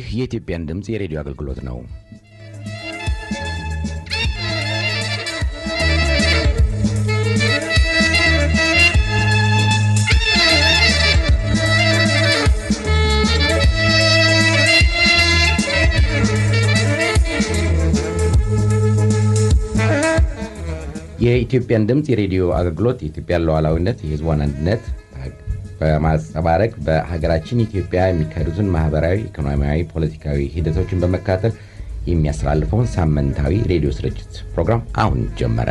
የኢትዮጵያን ድምፅ የሬዲዮ አገልግሎት ነው። የኢትዮጵያን ድምፅ የሬዲዮ አገልግሎት የኢትዮጵያን ሉዓላዊነት፣ የሕዝቧን አንድነት በማንጸባረቅ በሀገራችን ኢትዮጵያ የሚካሄዱትን ማህበራዊ፣ ኢኮኖሚያዊ፣ ፖለቲካዊ ሂደቶችን በመከታተል የሚያስተላልፈውን ሳምንታዊ ሬዲዮ ስርጭት ፕሮግራም አሁን ጀመረ።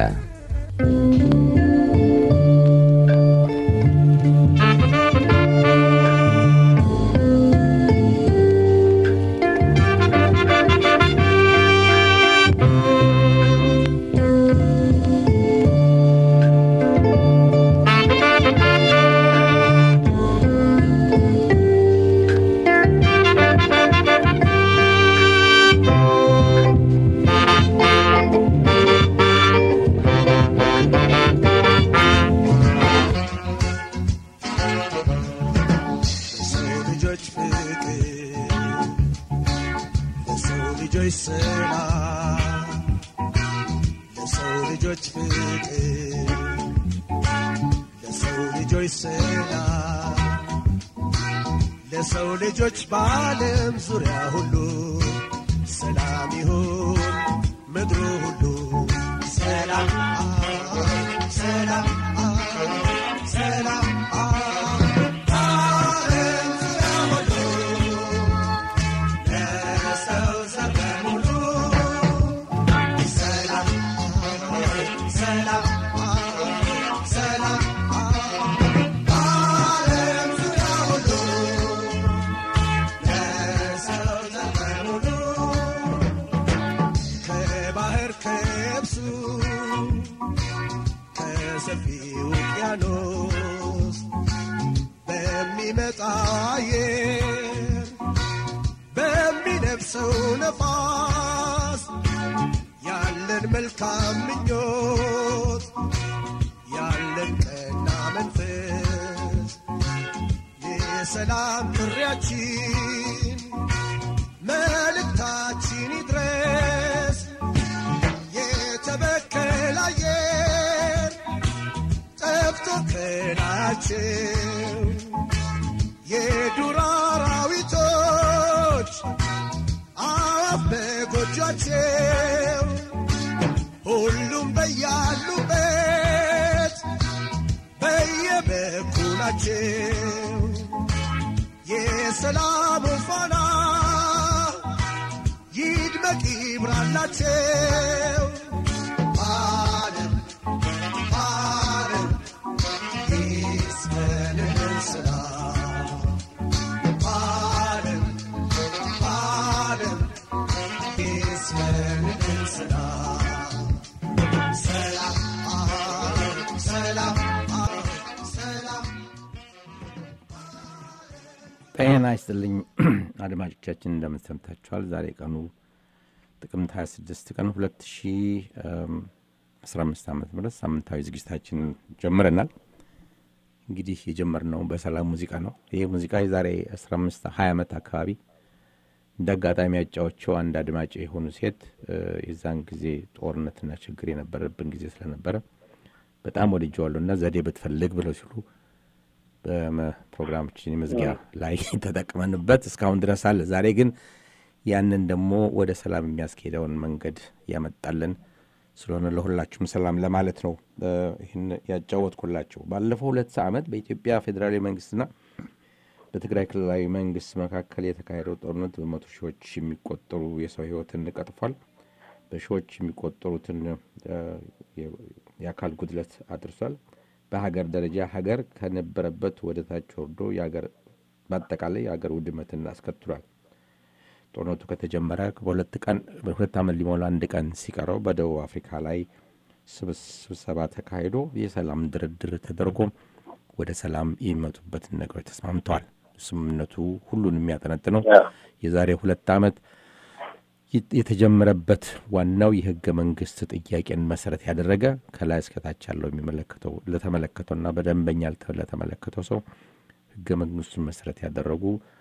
ለሰው ልጆች በዓለም ዙሪያ ሁሉ ሰላም ይሁን ምድሩ ሁሉ ሰላም ሰላም ሰላም በዓለም ዙሪያ ሁሉ ለሰው ዘር በሙሉ ሰላም ሰላም ሰላም በዓለም ዙሪያ ሁሉ ለሰው ዘር በሙሉ ከባህር ከብሱ ከሰፊው ውቅያኖስ በሚመጣ አየር በሚነፍሰው ነፋስ ያለን መልካም ምኞት ያለን ቀና መንፈስ የሰላም ጥሪያችን መልእክታችን ይድረስ የተበከለ አየር ጠፍቶ ከላያቸው የዱር አራዊቶች አዋፍ በጎጇቸው ሁሉም በያሉበት በየበኩላቸው የሰላም ፋና ይድመቅ ይብራላቸው። ዓለም ዓለም ይስፈንልን ሰላም ዓለም ዓለም ይስፈንልን ሰላም ሰላም ሰላም ሰላም ጤና ይስጥልኝ አድማጮቻችን፣ እንደምን ሰምታችኋል? ዛሬ ቀኑ ጥቅምት 26 ቀን 2015 ዓ ም ሳምንታዊ ዝግጅታችን ጀምረናል። እንግዲህ የጀመርነው በሰላም ሙዚቃ ነው። ይህ ሙዚቃ የዛሬ 15 20 ዓመት አካባቢ እንደ አጋጣሚ ያጫዎቸው አንድ አድማጭ የሆኑ ሴት የዛን ጊዜ ጦርነትና ችግር የነበረብን ጊዜ ስለነበረ በጣም ወድጀዋለሁ እና ዘዴ ብትፈልግ ብለው ሲሉ በፕሮግራማችን መዝጊያ ላይ ተጠቅመንበት እስካሁን ድረስ አለ። ዛሬ ግን ያንን ደግሞ ወደ ሰላም የሚያስኬደውን መንገድ ያመጣልን ስለሆነ ለሁላችሁም ሰላም ለማለት ነው ይህን ያጫወትኩላችሁ። ባለፈው ሁለት ዓመት በኢትዮጵያ ፌዴራላዊ መንግስትና በትግራይ ክልላዊ መንግስት መካከል የተካሄደው ጦርነት በመቶ ሺዎች የሚቆጠሩ የሰው ህይወትን ቀጥፏል። በሺዎች የሚቆጠሩትን የአካል ጉድለት አድርሷል። በሀገር ደረጃ ሀገር ከነበረበት ወደ ታች ወርዶ በአጠቃላይ የሀገር ውድመትን አስከትሏል። ጦርነቱ ከተጀመረ በሁለት ቀን በሁለት ዓመት ሊሞላ አንድ ቀን ሲቀረው በደቡብ አፍሪካ ላይ ስብሰባ ተካሂዶ የሰላም ድርድር ተደርጎ ወደ ሰላም የሚመጡበትን ነገሮች ተስማምተዋል። ስምምነቱ ሁሉን የሚያጠነጥነው የዛሬ ሁለት ዓመት የተጀመረበት ዋናው የህገ መንግስት ጥያቄን መሰረት ያደረገ ከላይ እስከታች ያለው የሚመለከተው ለተመለከተውና በደንበኛ ለተመለከተው ሰው ህገ መንግስቱን መሰረት ያደረጉ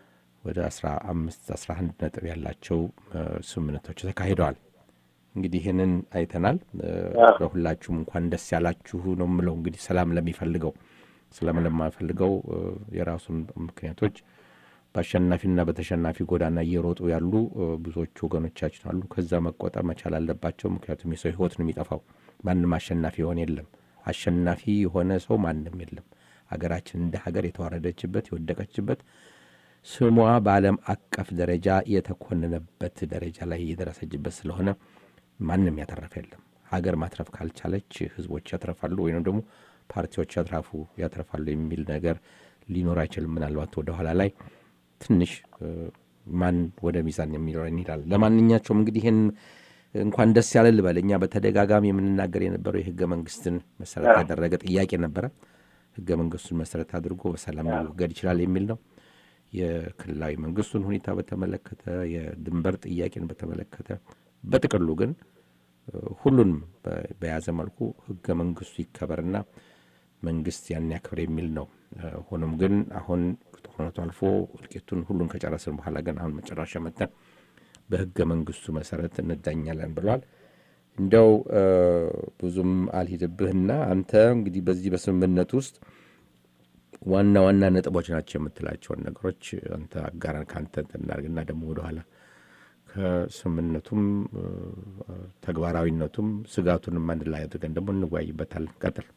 ወደ አስራ አምስት አስራ አንድ ነጥብ ያላቸው ስምምነቶች ተካሂደዋል። እንግዲህ ይህንን አይተናል። ለሁላችሁም እንኳን ደስ ያላችሁ ነው የምለው። እንግዲህ ሰላም ለሚፈልገው ሰላም ለማፈልገው የራሱን ምክንያቶች በአሸናፊና በተሸናፊ ጎዳና እየሮጡ ያሉ ብዙዎቹ ወገኖቻችን አሉ። ከዛ መቆጠብ መቻል አለባቸው። ምክንያቱም የሰው ሕይወት ነው የሚጠፋው። ማንም አሸናፊ የሆነ የለም። አሸናፊ የሆነ ሰው ማንም የለም። ሀገራችን እንደ ሀገር የተዋረደችበት የወደቀችበት ስሟ በዓለም አቀፍ ደረጃ የተኮነነበት ደረጃ ላይ የደረሰችበት ስለሆነ ማንም ያተረፈ የለም። ሀገር ማትረፍ ካልቻለች ህዝቦች ያትረፋሉ ወይም ደግሞ ፓርቲዎች ያትራፉ ያትረፋሉ የሚል ነገር ሊኖር አይችልም። ምናልባት ወደኋላ ላይ ትንሽ ማን ወደ ሚዛን የሚለው እንሄዳል። ለማንኛቸውም እንግዲህ ይህን እንኳን ደስ ያለ ልበል። እኛ በተደጋጋሚ የምንናገር የነበረው የህገ መንግስትን መሰረት ያደረገ ጥያቄ ነበረ። ህገ መንግስቱን መሰረት አድርጎ በሰላም መወገድ ይችላል የሚል ነው። የክልላዊ መንግስቱን ሁኔታ በተመለከተ፣ የድንበር ጥያቄን በተመለከተ በጥቅሉ ግን ሁሉንም በያዘ መልኩ ህገ መንግስቱ ይከበርና መንግስት ያን ያክብር የሚል ነው። ሆኖም ግን አሁን ጦርነቱ አልፎ እልቂቱን ሁሉን ከጨረስን በኋላ ግን አሁን መጨረሻ መተን በህገ መንግስቱ መሰረት እንዳኛለን ብለዋል። እንደው ብዙም አልሂድብህና አንተ እንግዲህ በዚህ በስምምነት ውስጥ ዋና ዋና ነጥቦች ናቸው የምትላቸውን ነገሮች አንተ አጋራን ከአንተ እናድርግና ደግሞ ወደኋላ ከስምምነቱም ተግባራዊነቱም ስጋቱንም አንድ ላይ አድርገን ደግሞ እንወያይበታለን። ቀጥል።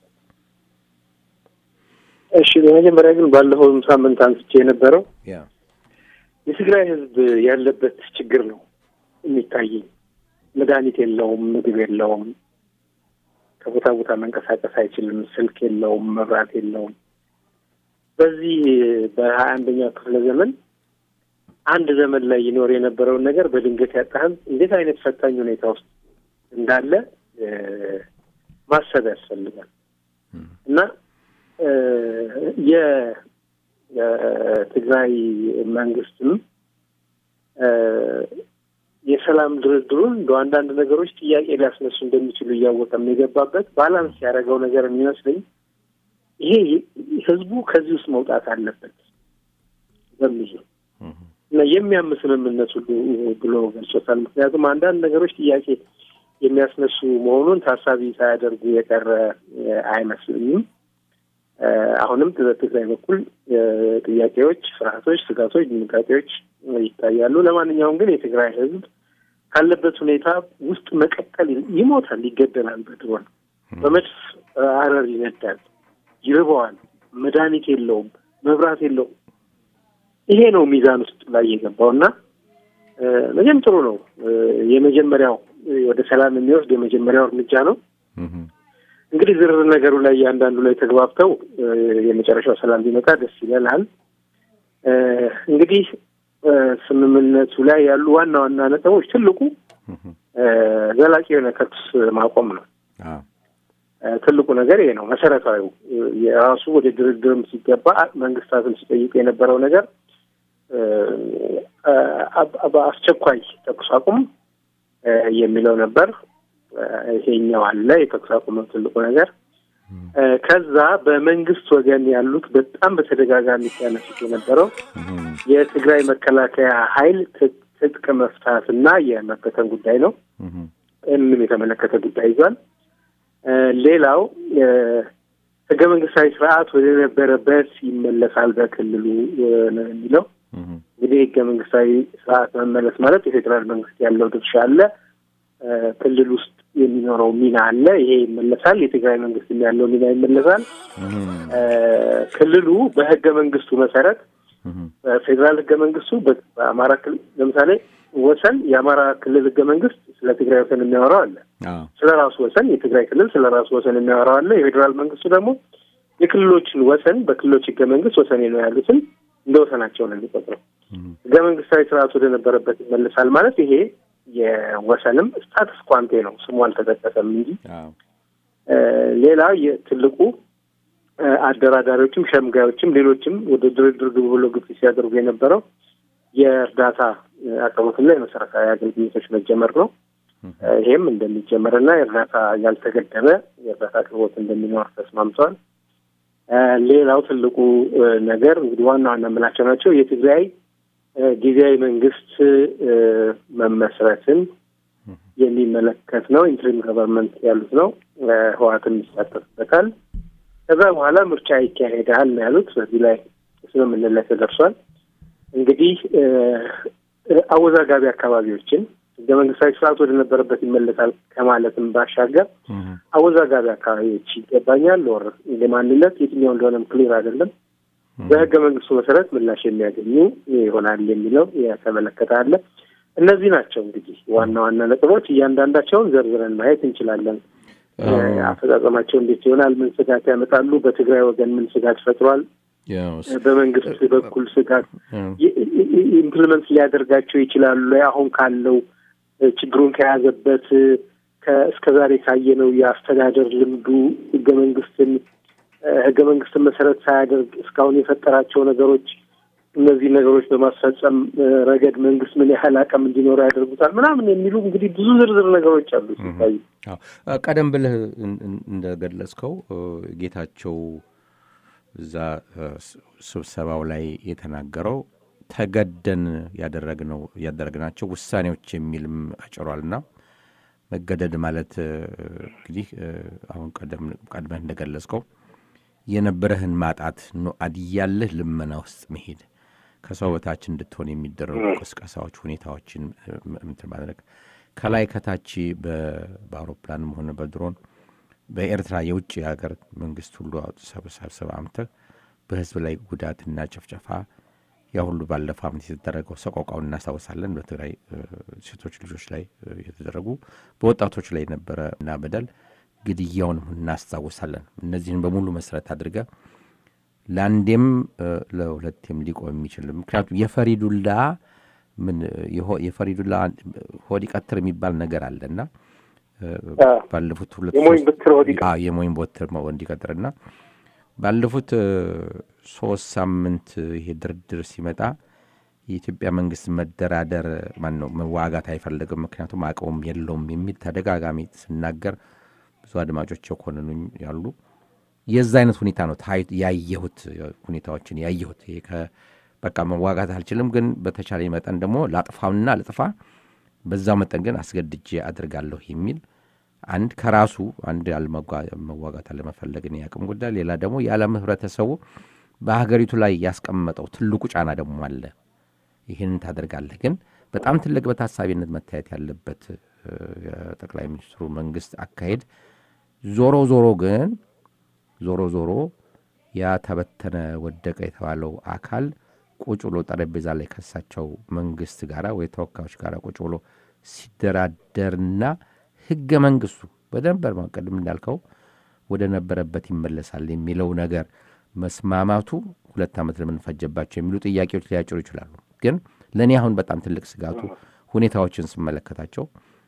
እሺ፣ በመጀመሪያ ግን ባለፈው ሳምንት አንስቼ የነበረው የትግራይ ህዝብ ያለበት ችግር ነው የሚታየኝ። መድኃኒት የለውም፣ ምግብ የለውም፣ ከቦታ ቦታ መንቀሳቀስ አይችልም፣ ስልክ የለውም፣ መብራት የለውም። በዚህ በሀያ አንደኛው ክፍለ ዘመን አንድ ዘመን ላይ ይኖር የነበረውን ነገር በድንገት ያጣህም እንዴት አይነት ፈታኝ ሁኔታ ውስጥ እንዳለ ማሰብ ያስፈልጋል እና የትግራይ መንግስትም የሰላም ድርድሩን እንደ አንዳንድ ነገሮች ጥያቄ ሊያስነሱ እንደሚችሉ እያወቀም የገባበት ባላንስ ያደረገው ነገር የሚመስለኝ ይሄ ህዝቡ ከዚህ ውስጥ መውጣት አለበት በሚል እና የሚያም ስምምነት ሁሉ ብሎ ገልጾታል። ምክንያቱም አንዳንድ ነገሮች ጥያቄ የሚያስነሱ መሆኑን ታሳቢ ሳያደርጉ የቀረ አይመስልኝም። አሁንም በትግራይ በኩል ጥያቄዎች፣ ፍርሃቶች፣ ስጋቶች፣ ድንጋጤዎች ይታያሉ። ለማንኛውም ግን የትግራይ ህዝብ ካለበት ሁኔታ ውስጥ መቀጠል ይሞታል፣ ይገደላል፣ በድሮን በመድፍ አረር ይነዳል፣ ይርበዋል፣ መድኃኒት የለውም፣ መብራት የለውም። ይሄ ነው ሚዛን ውስጥ ላይ የገባው እና መቼም ጥሩ ነው። የመጀመሪያል ወደ ሰላም የሚወስድ የመጀመሪያው እርምጃ ነው። እንግዲህ ዝርዝር ነገሩ ላይ እያንዳንዱ ላይ ተግባብተው የመጨረሻው ሰላም ቢመጣ ደስ ይለናል። እንግዲህ ስምምነቱ ላይ ያሉ ዋና ዋና ነጥቦች ትልቁ ዘላቂ የሆነ ተኩስ ማቆም ነው። ትልቁ ነገር ይሄ ነው። መሰረታዊው የራሱ ወደ ድርድርም ሲገባ መንግስታትም ሲጠይቁ የነበረው ነገር በአስቸኳይ ተኩስ አቁም የሚለው ነበር። ይሄኛው አለ የተኩስ አቁም ነው ትልቁ ነገር። ከዛ በመንግስት ወገን ያሉት በጣም በተደጋጋሚ ሲያነሱት የነበረው የትግራይ መከላከያ ኃይል ትጥቅ መፍታት እና የመበተን ጉዳይ ነው። ይህንም የተመለከተ ጉዳይ ይዟል። ሌላው ህገ መንግስታዊ ስርዓት ወደ ነበረበት ይመለሳል በክልሉ ነው የሚለው። እንግዲህ ህገ መንግስታዊ ስርዓት መመለስ ማለት የፌዴራል መንግስት ያለው ድርሻ አለ፣ ክልል ውስጥ የሚኖረው ሚና አለ። ይሄ ይመለሳል። የትግራይ መንግስት ያለው ሚና ይመለሳል። ክልሉ በህገ መንግስቱ መሰረት ፌዴራል ህገ መንግስቱ በአማራ ክልል ለምሳሌ ወሰን የአማራ ክልል ህገ መንግስት ስለ ትግራይ ወሰን የሚያወራው አለ። ስለ ራሱ ወሰን የትግራይ ክልል ስለ ራሱ ወሰን የሚያወራው አለ። የፌዴራል መንግስቱ ደግሞ የክልሎችን ወሰን በክልሎች ህገ መንግስት ወሰኔ ነው ያሉትን እንደ ወሰናቸው ነው የሚቆጥረው። ህገ መንግስታዊ ስርዓት ወደ ነበረበት ይመለሳል ማለት ይሄ የወሰንም ስታትስ ኳንቴ ነው፣ ስሙ አልተጠቀሰም እንጂ ሌላ ትልቁ አደራዳሪዎችም ሸምጋዮችም ሌሎችም ወደ ድርድር ግቡ ብሎ ግፊት ሲያደርጉ የነበረው የእርዳታ አቅርቦትና የመሰረታዊ አገልግሎቶች መጀመር ነው። ይሄም እንደሚጀመርና የእርዳታ ያልተገደበ የእርዳታ አቅርቦት እንደሚኖር ተስማምተዋል። ሌላው ትልቁ ነገር እንግዲህ ዋና ዋና የምላቸው ናቸው። የትግራይ ጊዜያዊ መንግስት መመስረትን የሚመለከት ነው። ኢንትሪም ገቨርንመንት ያሉት ነው። ህወሓትም ይሳተፍበታል። ከዛ በኋላ ምርጫ ይካሄዳል ነው ያሉት። በዚህ ላይ ስምምነት ላይ ተደርሷል። እንግዲህ አወዛጋቢ አካባቢዎችን ህገ መንግስታዊ ስርዓት ወደ ነበረበት ይመለሳል ከማለትም ባሻገር አወዛጋቢ አካባቢዎች ይገባኛል ወር የማንነት የትኛው እንደሆነም ክሊር አይደለም በህገ መንግስቱ መሰረት ምላሽ የሚያገኙ ይሆናል የሚለው የተመለከተ አለ። እነዚህ ናቸው እንግዲህ ዋና ዋና ነጥቦች። እያንዳንዳቸውን ዘርዝረን ማየት እንችላለን። አፈጻጸማቸው እንዴት ይሆናል? ምን ስጋት ያመጣሉ? በትግራይ ወገን ምን ስጋት ፈጥሯል? በመንግስት በኩል ስጋት ኢምፕሊመንት ሊያደርጋቸው ይችላሉ? አሁን ካለው ችግሩን ከያዘበት እስከ ዛሬ ካየነው የአስተዳደር ልምዱ ህገ መንግስትን ህገ መንግስትን መሰረት ሳያደርግ እስካሁን የፈጠራቸው ነገሮች እነዚህ ነገሮች በማስፈጸም ረገድ መንግስት ምን ያህል አቅም እንዲኖረው ያደርጉታል ምናምን የሚሉ እንግዲህ ብዙ ዝርዝር ነገሮች አሉ ሲታዩ። ቀደም ብለህ እንደገለጽከው ጌታቸው እዛ ስብሰባው ላይ የተናገረው ተገደን ያደረግነው ያደረግናቸው ውሳኔዎች የሚልም አጭሯልና መገደድ ማለት እንግዲህ አሁን ቀድመህ እንደገለጽከው የነበረህን ማጣት አድያለህ ልመና ውስጥ መሄድ ከሰው በታች እንድትሆን የሚደረጉ ቅስቀሳዎች፣ ሁኔታዎችን እንትን ማድረግ ከላይ ከታች በአውሮፕላንም ሆነ በድሮን በኤርትራ የውጭ ሀገር መንግስት ሁሉ ሰብሰብ አምተህ በህዝብ ላይ ጉዳትና ጭፍጨፋ ያ ሁሉ ባለፈው ዓመት የተደረገው ሰቆቃውን እናስታውሳለን። በትግራይ ሴቶች ልጆች ላይ የተደረጉ በወጣቶች ላይ የነበረ እና በደል ግድያውንም እናስታውሳለን። እነዚህን በሙሉ መሰረት አድርገ ለአንዴም ለሁለቴም ሊቆም የሚችል ምክንያቱም የፈሪዱላ ምን የፈሪዱላ ሆድ ይቀትር የሚባል ነገር አለና ባለፉት ሁለት የሞኝ በትር እንዲቀጥርና ባለፉት ሶስት ሳምንት ይሄ ድርድር ሲመጣ የኢትዮጵያ መንግስት መደራደር ማን ነው መዋጋት አይፈልግም፣ ምክንያቱም አቅሙም የለውም የሚል ተደጋጋሚ ስናገር ብዙ አድማጮች የኮንኑኝ ያሉ የዛ አይነት ሁኔታ ነው ያየሁት ሁኔታዎችን ያየሁት። በቃ መዋጋት አልችልም፣ ግን በተቻለ መጠን ደግሞ ላጥፋውና ልጥፋ፣ በዛው መጠን ግን አስገድጄ አድርጋለሁ የሚል አንድ ከራሱ አንድ መዋጋት አለመፈለግን የአቅም ጉዳይ፣ ሌላ ደግሞ የዓለም ህብረተሰቡ በሀገሪቱ ላይ ያስቀመጠው ትልቁ ጫና ደግሞ አለ። ይህንን ታደርጋለህ፣ ግን በጣም ትልቅ በታሳቢነት መታየት ያለበት የጠቅላይ ሚኒስትሩ መንግስት አካሄድ ዞሮ ዞሮ ግን ዞሮ ዞሮ ያ ተበተነ ወደቀ የተባለው አካል ቁጭ ብሎ ጠረጴዛ ላይ ከሳቸው መንግስት ጋር ወይ ተወካዮች ጋር ቁጭ ብሎ ሲደራደርና ህገ መንግስቱ በደንብ ቅድም እንዳልከው ወደ ነበረበት ይመለሳል የሚለው ነገር መስማማቱ ሁለት ዓመት ለምን ፈጀባቸው የሚሉ ጥያቄዎች ሊያጭሩ ይችላሉ። ግን ለእኔ አሁን በጣም ትልቅ ስጋቱ ሁኔታዎችን ስመለከታቸው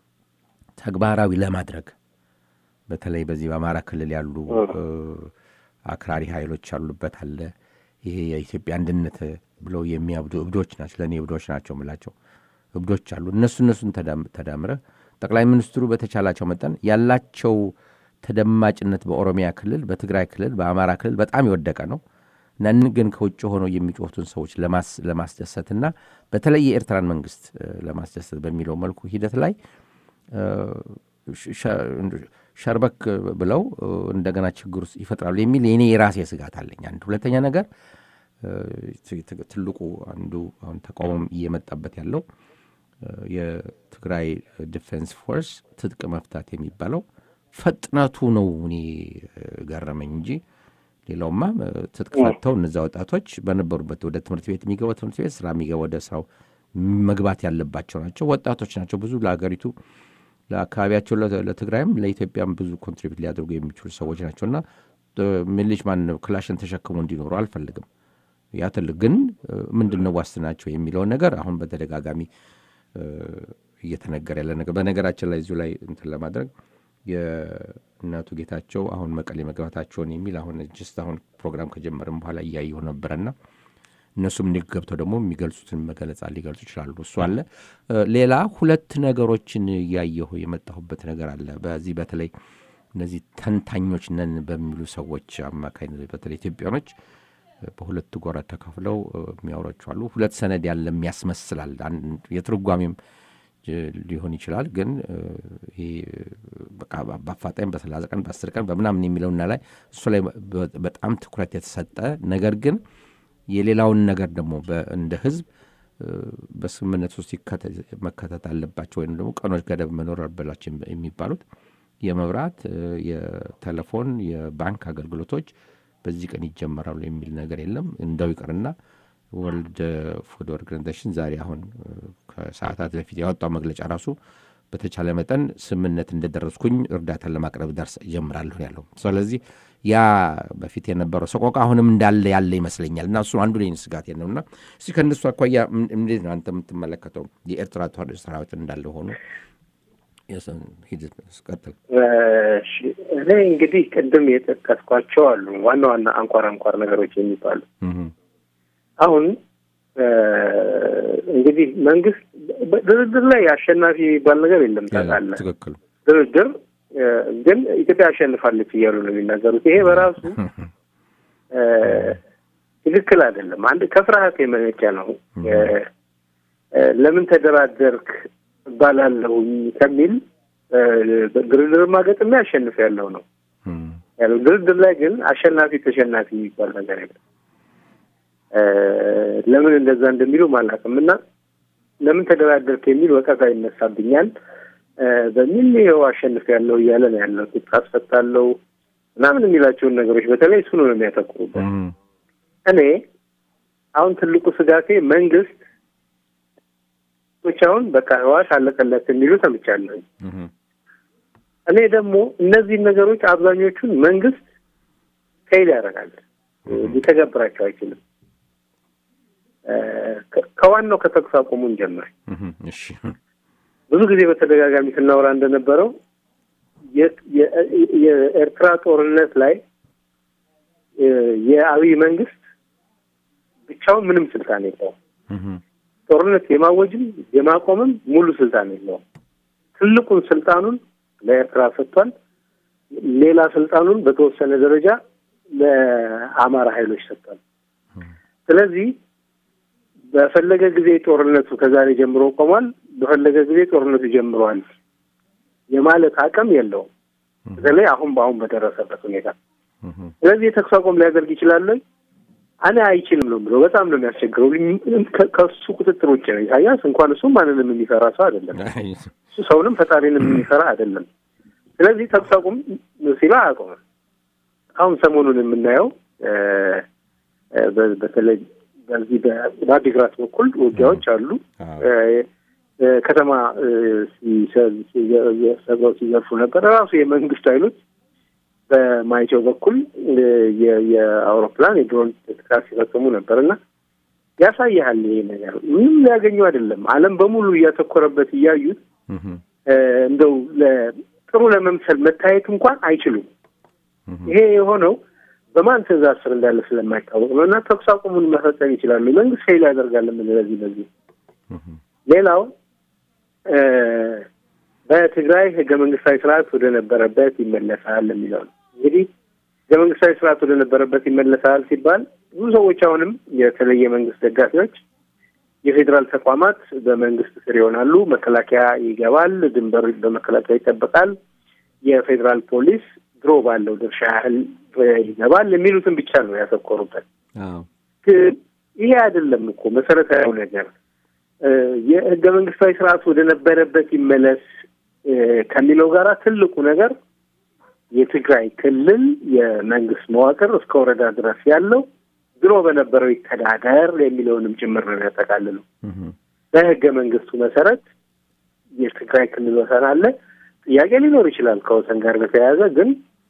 ተግባራዊ ለማድረግ በተለይ በዚህ በአማራ ክልል ያሉ አክራሪ ኃይሎች ያሉበት አለ። ይሄ የኢትዮጵያ አንድነት ብለው የሚያብዱ እብዶች ናቸው። ለእኔ እብዶች ናቸው የምላቸው እብዶች አሉ። እነሱ እነሱን ተዳምረ ጠቅላይ ሚኒስትሩ በተቻላቸው መጠን ያላቸው ተደማጭነት በኦሮሚያ ክልል፣ በትግራይ ክልል፣ በአማራ ክልል በጣም የወደቀ ነው። ነን ግን ከውጭ ሆነው የሚጮቱን ሰዎች ለማስደሰትና በተለይ የኤርትራን መንግስት ለማስደሰት በሚለው መልኩ ሂደት ላይ ሸርበክ ብለው እንደገና ችግር ውስጥ ይፈጥራሉ የሚል የኔ የራሴ ስጋት አለኝ። አንድ ሁለተኛ ነገር ትልቁ አንዱ አሁን ተቃውሞም እየመጣበት ያለው የትግራይ ዲፌንስ ፎርስ ትጥቅ መፍታት የሚባለው ፍጥነቱ ነው እኔ ገረመኝ እንጂ ሌላውማ ትጥቅ ፈተው እነዛ ወጣቶች በነበሩበት ወደ ትምህርት ቤት የሚገባ ትምህርት ቤት ስራ የሚገባ ወደ ስራው መግባት ያለባቸው ናቸው። ወጣቶች ናቸው። ብዙ ለሀገሪቱ ለአካባቢያቸው ለትግራይም ለኢትዮጵያም ብዙ ኮንትሪቢዩት ሊያደርጉ የሚችሉ ሰዎች ናቸው እና ሚሊሽ ማን ክላሽን ተሸክሞ እንዲኖሩ አልፈልግም። ያ ትልቅ ግን ምንድን ነው ዋስትናቸው የሚለውን ነገር አሁን በተደጋጋሚ እየተነገረ ያለ ነገር በነገራችን ላይ እዚሁ ላይ እንትን ለማድረግ የእናቱ ጌታቸው አሁን መቀሌ መግባታቸውን የሚል አሁን ጅስት አሁን ፕሮግራም ከጀመርም በኋላ እያየሁ ነበረና እነሱም ገብተው ደግሞ የሚገልጹትን መገለጻ ሊገልጹ ይችላሉ። እሱ አለ። ሌላ ሁለት ነገሮችን እያየሁ የመጣሁበት ነገር አለ። በዚህ በተለይ እነዚህ ተንታኞች ነን በሚሉ ሰዎች አማካኝነት በተለይ ኢትዮጵያኖች በሁለት ጎራ ተከፍለው የሚያወሯቸው አሉ። ሁለት ሰነድ ያለ የሚያስመስላል የትርጓሜም ሊሆን ይችላል። ግን ይሄ በቃ በአፋጣኝ በሰላሳ ቀን በአስር ቀን በምናምን የሚለውና ላይ እሱ ላይ በጣም ትኩረት የተሰጠ ነገር ግን የሌላውን ነገር ደግሞ እንደ ህዝብ በስምምነት ውስጥ መከተት አለባቸው ወይም ደግሞ ቀኖች ገደብ መኖር አለባቸው የሚባሉት የመብራት፣ የቴሌፎን፣ የባንክ አገልግሎቶች በዚህ ቀን ይጀመራሉ የሚል ነገር የለም። እንደው ይቅርና ወርልድ ፉድ ኦርጋናይዜሽን ዛሬ አሁን ከሰዓታት በፊት ያወጣው መግለጫ ራሱ በተቻለ መጠን ስምምነት እንደደረስኩኝ እርዳታን ለማቅረብ ደርስ እጀምራለሁ ያለው። ስለዚህ ያ በፊት የነበረው ሰቆቃ አሁንም እንዳለ ያለ ይመስለኛል እና እሱ አንዱ ላይ ስጋት ነው እና እስቲ ከእነሱ አኳያ እንዴት ነው አንተ የምትመለከተው? የኤርትራ ሰራዊት እንዳለ ሆኖ ቀጥል። እኔ እንግዲህ ቅድም የጠቀስኳቸው አሉ ዋና ዋና አንኳር አንኳር ነገሮች የሚባሉ አሁን እንግዲህ መንግስት ድርድር ላይ አሸናፊ የሚባል ነገር የለም ታውቃለህ። ትክክል ድርድር ግን ኢትዮጵያ አሸንፋለች እያሉ ነው የሚናገሩት። ይሄ በራሱ ትክክል አይደለም። አንድ ከፍርሃት የመነጨ ነው። ለምን ተደራደርክ እባላለሁኝ ከሚል ድርድር ማገጥሜ አሸንፍ ያለው ነው ያለው። ድርድር ላይ ግን አሸናፊ ተሸናፊ የሚባል ነገር የለም። ለምን እንደዛ እንደሚሉ አላውቅም እና ለምን ተደራደርክ የሚል ወቀሳ ይነሳብኛል በሚል ይኸው አሸንፍ ያለው እያለ ነው ያለው። ትጥቅ አስፈታለሁ ምናምን የሚላቸውን ነገሮች በተለይ እሱ ነው የሚያተኩሩበት። እኔ አሁን ትልቁ ስጋቴ መንግስት ቶች አሁን በቃ ህዋት አለቀለት የሚሉ ሰምቻለሁ። እኔ ደግሞ እነዚህን ነገሮች አብዛኞቹን መንግስት ፌል ያደርጋል፣ ሊተገብራቸው አይችልም። ከዋናው ከተኩስ አቁሙን ጀምር ብዙ ጊዜ በተደጋጋሚ ስናወራ እንደነበረው የኤርትራ ጦርነት ላይ የአብይ መንግስት ብቻውን ምንም ስልጣን የለውም። ጦርነት የማወጅም የማቆምም ሙሉ ስልጣን የለውም። ትልቁን ስልጣኑን ለኤርትራ ሰጥቷል። ሌላ ስልጣኑን በተወሰነ ደረጃ ለአማራ ኃይሎች ሰጥቷል። ስለዚህ በፈለገ ጊዜ ጦርነቱ ከዛሬ ጀምሮ ቆሟል፣ በፈለገ ጊዜ ጦርነቱ ጀምሯል የማለት አቅም የለውም። በተለይ አሁን በአሁን በደረሰበት ሁኔታ። ስለዚህ የተኩስ አቁም ሊያደርግ ይችላል። እኔ አይችልም ነው ብሎ በጣም ነው የሚያስቸግረው። ከሱ ቁጥጥር ውጭ ነው። ኢሳያስ እንኳን እሱ ማንንም የሚፈራ ሰው አይደለም። እሱ ሰውንም ፈጣሪንም የሚፈራ አይደለም። ስለዚህ ተኩስ አቁም ሲላ አያቆምም። አሁን ሰሞኑን የምናየው በተለይ በዚህ በአዲግራት በኩል ውጊያዎች አሉ። ከተማ ሰብረው ሲዘርፉ ነበር። ራሱ የመንግስት ኃይሎች በማይጨው በኩል የአውሮፕላን የድሮን ጥቃት ሲፈጽሙ ነበር እና ያሳይሃል። ይሄ ነገር ምንም ሊያገኙ አይደለም። ዓለም በሙሉ እያተኮረበት እያዩት እንደው ጥሩ ለመምሰል መታየት እንኳን አይችሉም። ይሄ የሆነው በማን ትዕዛዝ ስር እንዳለ ስለማይታወቅ ነው እና ተኩስ አቁሙን መፈጸም ይችላሉ። መንግስት ፌል ያደርጋል የምንለው ለዚህ በዚህ ሌላው በትግራይ ህገ መንግስታዊ ስርዓት ወደ ነበረበት ይመለሳል የሚለው ነው። እንግዲህ ህገ መንግስታዊ ስርዓት ወደ ነበረበት ይመለሳል ሲባል ብዙ ሰዎች አሁንም የተለየ መንግስት ደጋፊዎች የፌዴራል ተቋማት በመንግስት ስር ይሆናሉ፣ መከላከያ ይገባል፣ ድንበር በመከላከያ ይጠበቃል፣ የፌዴራል ፖሊስ ድሮ ባለው ድርሻ ያህል ይገባል የሚሉትን ብቻ ነው ያተኮሩበት። ግን ይሄ አይደለም እኮ መሰረታዊ ነገር የህገ መንግስታዊ ስርዓት ወደ ነበረበት ይመለስ ከሚለው ጋራ ትልቁ ነገር የትግራይ ክልል የመንግስት መዋቅር እስከ ወረዳ ድረስ ያለው ድሮ በነበረው ይተዳደር የሚለውንም ጭምር ነው ያጠቃልለው። በህገ መንግስቱ መሰረት የትግራይ ክልል ወሰን አለ። ጥያቄ ሊኖር ይችላል ከወሰን ጋር በተያያዘ ግን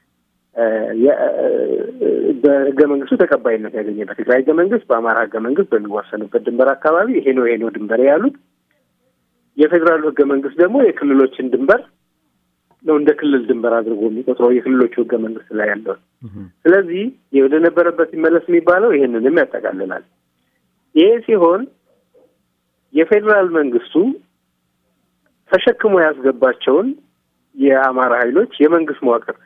በህገ መንግስቱ ተቀባይነት ያገኘ በትግራይ ህገ መንግስት፣ በአማራ ህገ መንግስት በሚዋሰኑበት ድንበር አካባቢ ይሄ ነው ይሄ ነው ድንበር ያሉት። የፌዴራሉ ህገ መንግስት ደግሞ የክልሎችን ድንበር ነው እንደ ክልል ድንበር አድርጎ የሚቆጥረው የክልሎቹ ህገ መንግስት ላይ ያለው። ስለዚህ ወደ ነበረበት ይመለስ የሚባለው ይሄንንም ያጠቃልላል። ይሄ ሲሆን የፌዴራል መንግስቱ ተሸክሞ ያስገባቸውን የአማራ ኃይሎች የመንግስት መዋቅር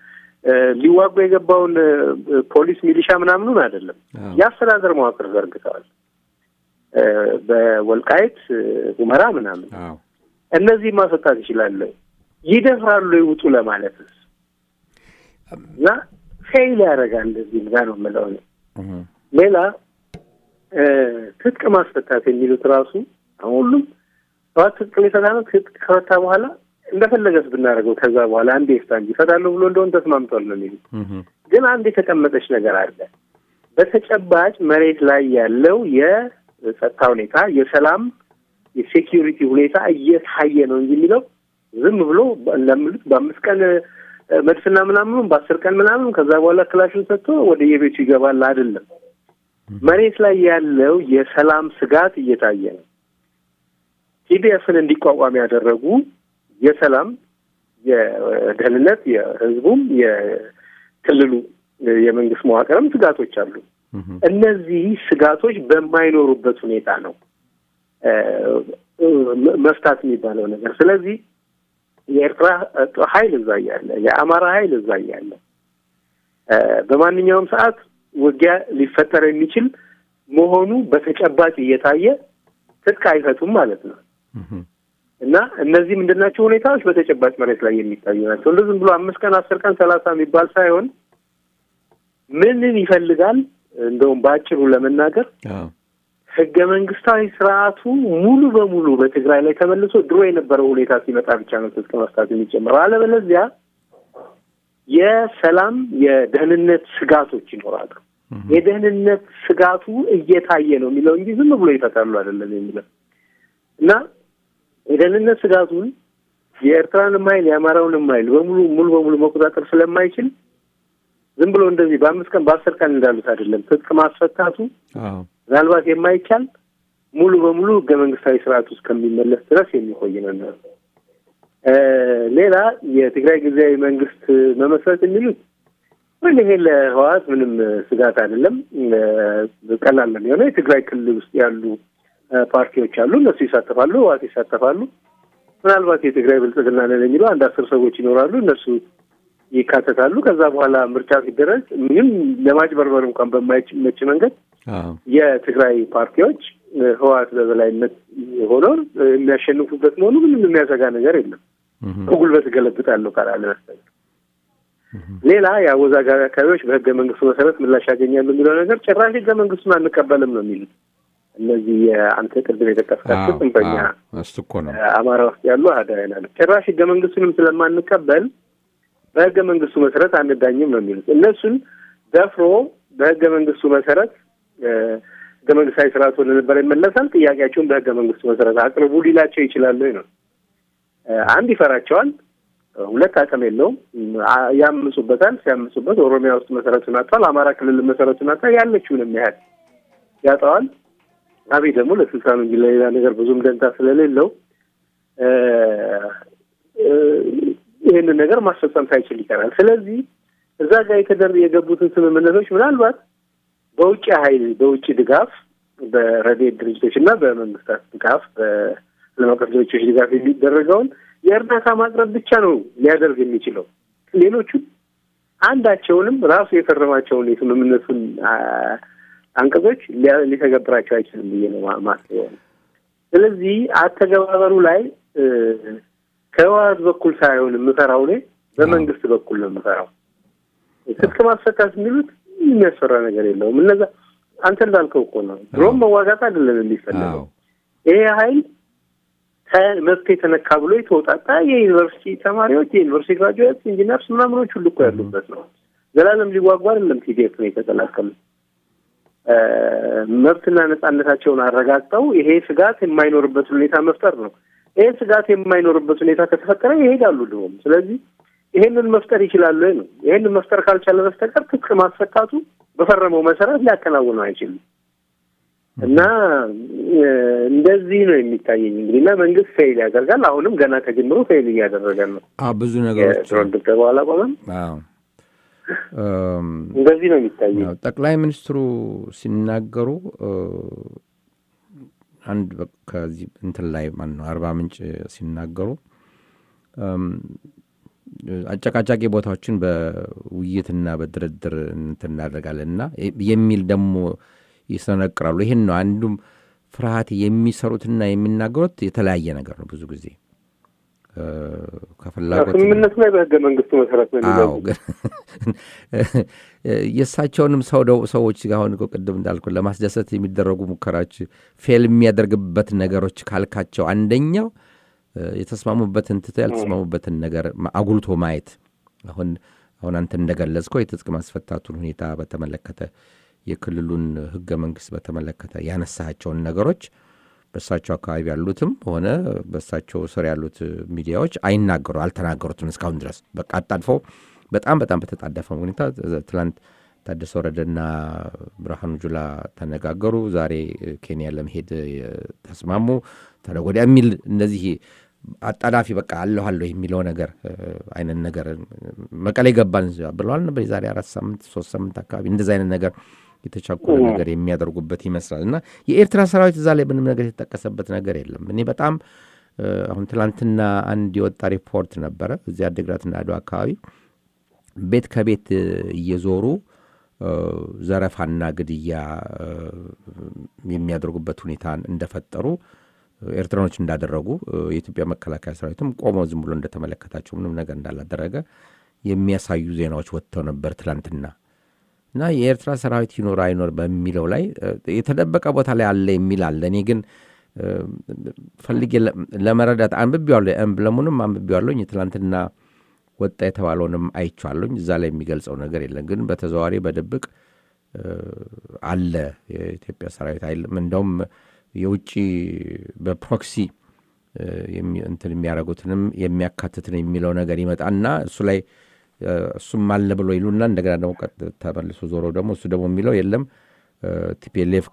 እ፣ ሊዋጉ የገባውን እ፣ ፖሊስ ሚሊሻ ምናምኑን አይደለም አዎ። የአስተዳደር መዋቅር ዘርግተዋል። እ፣ በወልቃይት እ፣ ሁመራ ምናምን አዎ እነዚህ ማስወጣት ይችላሉ። ይደፍራሉ ይውጡ ለማለትስ እና ፌይል ያደርጋል። እዚህም ጋር ነው የምለው እኔ። እህ፣ ሌላ እ፣ ትጥቅ ማስፈታት የሚሉት ራሱ አሁን ሁሉም ህወሓት ትጥቅ ሊፈታ ነው። ትጥቅ ከፈታ በኋላ እንደፈለገስ ብናደርገው ከዛ በኋላ አንዴ ይፍታ እንጂ እፈታለሁ ብሎ እንደሆን ተስማምቷል ነው የሚሉት። እህ፣ ግን አንድ የተቀመጠች ነገር አለ። በተጨባጭ መሬት ላይ ያለው የጸጥታ ሁኔታ፣ የሰላም የሴኪዩሪቲ ሁኔታ እየታየ ነው እንጂ የሚለው ዝም ብሎ ለምሉት በአምስት ቀን እ፣ መድፍና ምናምኑም በአስር ቀን ምናምን ከዛ በኋላ ክላሹን ሰጥቶ ወደ የቤቱ ይገባል አይደለም። መሬት ላይ ያለው የሰላም ስጋት እየታየ ነው። ቲዲኤፍን እንዲቋቋም ያደረጉ የሰላም የደህንነት የህዝቡም የክልሉ የመንግስት መዋቅርም ስጋቶች አሉ። እህ፣ እነዚህ ስጋቶች በማይኖሩበት ሁኔታ ነው እ፣ እ፣ መፍታት የሚባለው ነገር። ስለዚህ የኤርትራ ጦር ኃይል እዛ እያለ የአማራ ኃይል እዛ እያለ እ፣ በማንኛውም ሰዓት ውጊያ ሊፈጠር የሚችል መሆኑ በተጨባጭ እየታየ ትጥቅ አይፈቱም ማለት ነው። እህ፣ እና እነዚህ ምንድናቸው ሁኔታዎች በተጨባጭ መሬት ላይ የሚታዩ ናቸው። እንደ ዝም ብሎ አምስት ቀን አስር ቀን ሰላሳ የሚባል ሳይሆን ምንን ይፈልጋል እንደውም በአጭሩ ለመናገር አዎ ህገ መንግስታዊ ስርዓቱ ሙሉ በሙሉ በትግራይ ላይ ተመልሶ ድሮ የነበረው ሁኔታ ሲመጣ ብቻ ነው ትጥቅ መፍታት የሚጀምረው። አለበለዚያ የሰላም የደህንነት ስጋቶች ይኖራሉ። የደህንነት ስጋቱ እየታየ ነው የሚለው እንጂ ዝም ብሎ ይፈታሉ አይደለም የሚለው እና የደህንነት ስጋቱን የኤርትራንም ኃይል የአማራውንም ኃይል በሙሉ ሙሉ በሙሉ መቆጣጠር ስለማይችል ዝም ብሎ እንደዚህ በአምስት ቀን በአስር ቀን እንዳሉት አይደለም። ትጥቅ ማስፈታቱ አዎ ምናልባት የማይቻል ሙሉ በሙሉ ህገ መንግስታዊ ስርዓት ውስጥ ከሚመለስ ድረስ የሚቆይ ነው የሚሆነው። እ ሌላ የትግራይ ጊዜያዊ መንግስት መመስረት የሚሉት ወይ ይሄ ለህወሓት ምንም ስጋት አይደለም፣ እ ቀላል ነው የሚሆነው። የትግራይ ክልል ውስጥ ያሉ እ ፓርቲዎች አሉ፣ እነሱ ይሳተፋሉ፣ ህወሓት ይሳተፋሉ። ምናልባት የትግራይ ብልጽግና ነን የሚለው አንድ አስር ሰዎች ይኖራሉ፣ እነሱ ይካተታሉ። ከዛ በኋላ ምርጫ ሲደረግ ምንም ለማጭበርበር እንኳን በማይመች መንገድ አዎ የትግራይ ፓርቲዎች እ ህወሓት በበላይነት ሆነው እ የሚያሸንፉበት መሆኑ ምንም የሚያሰጋ ነገር የለም። እህ፣ በጉልበት እገለብጣለሁ ካላለ በስተቀር ሌላ የአወዛጋቢ አካባቢዎች በህገ መንግስቱ መሰረት ምላሽ ያገኛሉ የሚለው ነገር ጭራሽ ህገ መንግስቱን አንቀበልም ነው የሚሉት እነዚህ የአንተ ቅድም የጠቀስካቸው አዎ ጽንፈኛ አዎ እሱ እኮ ነው አማራ ውስጥ ያሉ አህዳውያን አሉ። ጭራሽ ህገ መንግስቱንም ስለማንቀበል በህገ መንግስቱ መሰረት አንዳኝም ነው የሚሉት። እነሱን ደፍሮ በህገ መንግስቱ መሰረት እ ህገ መንግስታዊ ስርዓት ወደ ነበረ ይመለሳል፣ ጥያቄያቸውን በህገ መንግስቱ መሰረት አቅርቡ ሊላቸው ይችላሉ ነው። እ አንድ ይፈራቸዋል፣ ሁለት አቅም የለውም። አ- ያምፁበታል። ሲያምፁበት ኦሮሚያ ውስጥ መሰረቱን አጥቷል፣ አማራ ክልል መሰረቱን አጥቷል። ያለችውንም ያህል ያጠዋል። አብይ ደግሞ ለስልጣኑ እንጂ ለሌላ ነገር ብዙም ደንታ ስለሌለው እ እ ይህንን ነገር ማስፈጸም ሳይችል ይቀራል። ስለዚህ እዛ ጋር የተደር የገቡትን ስምምነቶች ምናልባት በውጭ ኃይል በውጭ ድጋፍ በረድኤት ድርጅቶች እና በመንግስታት ድጋፍ በዓለም አቀፍ ድርጅቶች ድጋፍ የሚደረገውን የእርዳታ ማቅረብ ብቻ ነው ሊያደርግ የሚችለው። ሌሎቹ አንዳቸውንም ራሱ የፈረማቸውን የስምምነቱን አ- አንቀጾች ሊያ- ሊተገብራቸው አይችልም ብዬ ነው ማ- ማስበው። ስለዚህ አተገባበሩ ላይ እ ከህወሓት በኩል ሳይሆን የምፈራው እኔ በመንግስት በኩል ነው የምፈራው። ትጥቅ ማስፈታት የሚሉት የሚያስፈራ ነገር የለውም። እነዛ አንተ እንዳልከው እኮ ነው። ድሮም መዋጋት አይደለም የሚፈለገው። አዎ ይሄ ኃይል ከመብት የተነካ ብሎ የተወጣጣ የዩኒቨርሲቲ ተማሪዎች፣ የዩኒቨርሲቲ ግራጁዌት፣ ኢንጂነርስ ምናምኖች ሁሉ እኮ ያሉበት ነው። ዘላለም ሊዋጉ አይደለም ቲዲኤፍ ነው የተቀላቀሉት። እ መብትና ነጻነታቸውን አረጋግጠው ይሄ ስጋት የማይኖርበት ሁኔታ መፍጠር ነው። ይሄ ስጋት የማይኖርበት ሁኔታ ከተፈጠረ ይሄዳሉ ድሮም። ስለዚህ ይሄንን መፍጠር ይችላሉ ወይ ነው። ይሄንን መፍጠር ካልቻለ በስተቀር ትጥቅ ማስፈታቱ በፈረመው መሰረት ሊያከናውነው አይችልም። እና እ እንደዚህ ነው የሚታየኝ እንግዲህ እና መንግስት ፌይል ያደርጋል። አሁንም ገና ከጅምሩ ፌይል እያደረገ ነው። አዎ ብዙ ነገሮች የድሮን ድብደባው አላቆመም። አዎ እም፣ እንደዚህ ነው የሚታየኝ። ያው ጠቅላይ ሚኒስትሩ ሲናገሩ እ፣ አንድ በ- ከዚህ እንትን ላይ ማን ነው አርባ ምንጭ ሲናገሩ እም፣ አጨቃጫቂ ቦታዎችን በውይይትና በድርድር እንትን እናደርጋለን እና የሚል ደግሞ ይሰነቅራሉ። ይህን ነው አንዱም ፍርሃት የሚሰሩትና የሚናገሩት የተለያየ ነገር ነው ብዙ ጊዜ እ፣ ከፍላጎት ስምምነቱ ላይ በህገ መንግስቱ መሰረት ነው አዎ የሚለው ግን የእሳቸውንም ሰው ደው ሰዎች ጋር አሁን እኮ ቅድም እንዳልኩ ለማስደሰት የሚደረጉ ሙከራዎች ፌል የሚያደርግበት ነገሮች ካልካቸው አንደኛው እ፣ የተስማሙበትን ትተው ያልተስማሙበትን ነገር ማ- አጉልቶ ማየት አሁን አሁን አንተ እንደገለጽከው የትጥቅ ማስፈታቱን ሁኔታ በተመለከተ የክልሉን ህገ መንግስት በተመለከተ ያነሳቸውን ነገሮች በእሳቸው አካባቢ ያሉትም ሆነ በእሳቸው ስር ያሉት ሚዲያዎች አይናገሩ አልተናገሩትም እስካሁን ድረስ በቃ አጣድፈው በጣም በጣም በተጣደፈ ሁኔታ ትላንት ታደሰ ወረደና ብርሃኑ ጁላ ተነጋገሩ። ዛሬ ኬንያ ለመሄድ እ፣ ተስማሙ። ተነገ ወዲያ የሚል እነዚህ አጣዳፊ በቃ አለሁ አለሁ የሚለው ነገር እ፣ አይነት ነገር መቀሌ ገባን ብለዋል ነበር የዛሬ አራት ሳምንት ሶስት ሳምንት አካባቢ እንደዚ አይነት ነገር የተቻኮለ ነገር የሚያደርጉበት ይመስላል እና የኤርትራ ሰራዊት እዛ ላይ ምንም ነገር የተጠቀሰበት ነገር የለም። እኔ በጣም እ፣ አሁን ትላንትና አንድ የወጣ ሪፖርት ነበረ እዚህ አድግራትና አድዋ አካባቢ ቤት ከቤት እ፣ እየዞሩ እ፣ ዘረፋና ግድያ እ፣ የሚያደርጉበት ሁኔታ እንደፈጠሩ እ፣ ኤርትራኖች እንዳደረጉ እ፣ የኢትዮጵያ መከላከያ ሰራዊትም ቆሞ ዝም ብሎ እንደተመለከታቸው ምንም ነገር እንዳላደረገ የሚያሳዩ ዜናዎች ወጥተው ነበር ትላንትና። እና የኤርትራ ሰራዊት ይኖር አይኖር በሚለው ላይ እ፣ የተደበቀ ቦታ ላይ አለ የሚል አለ። እኔ ግን እ፣ ፈልጌ ለ- ለመረዳት አንብቤዋለሁ፣ ኤምብለሙንም አንብቤዋለሁኝ የትላንትና ወጣ የተባለውንም አይቼዋለሁኝ። እዛ ላይ የሚገልጸው ነገር የለም። ግን በተዘዋዋሪ በድብቅ እ፣ አለ የኢትዮጵያ ሰራዊት አይልም። እንደውም የውጭ በፕሮክሲ እ፣ የሚ- እንትን የሚያደርጉትንም የሚያካትትን የሚለው ነገር ይመጣና እሱ ላይ እ፣ እሱም አለ ብሎ ይሉና እንደገና ደግሞ ቀጥ- ተመልሶ ዞሮ ደግሞ እሱ ደግሞ የሚለው የለም ቲፒኤልኤፍ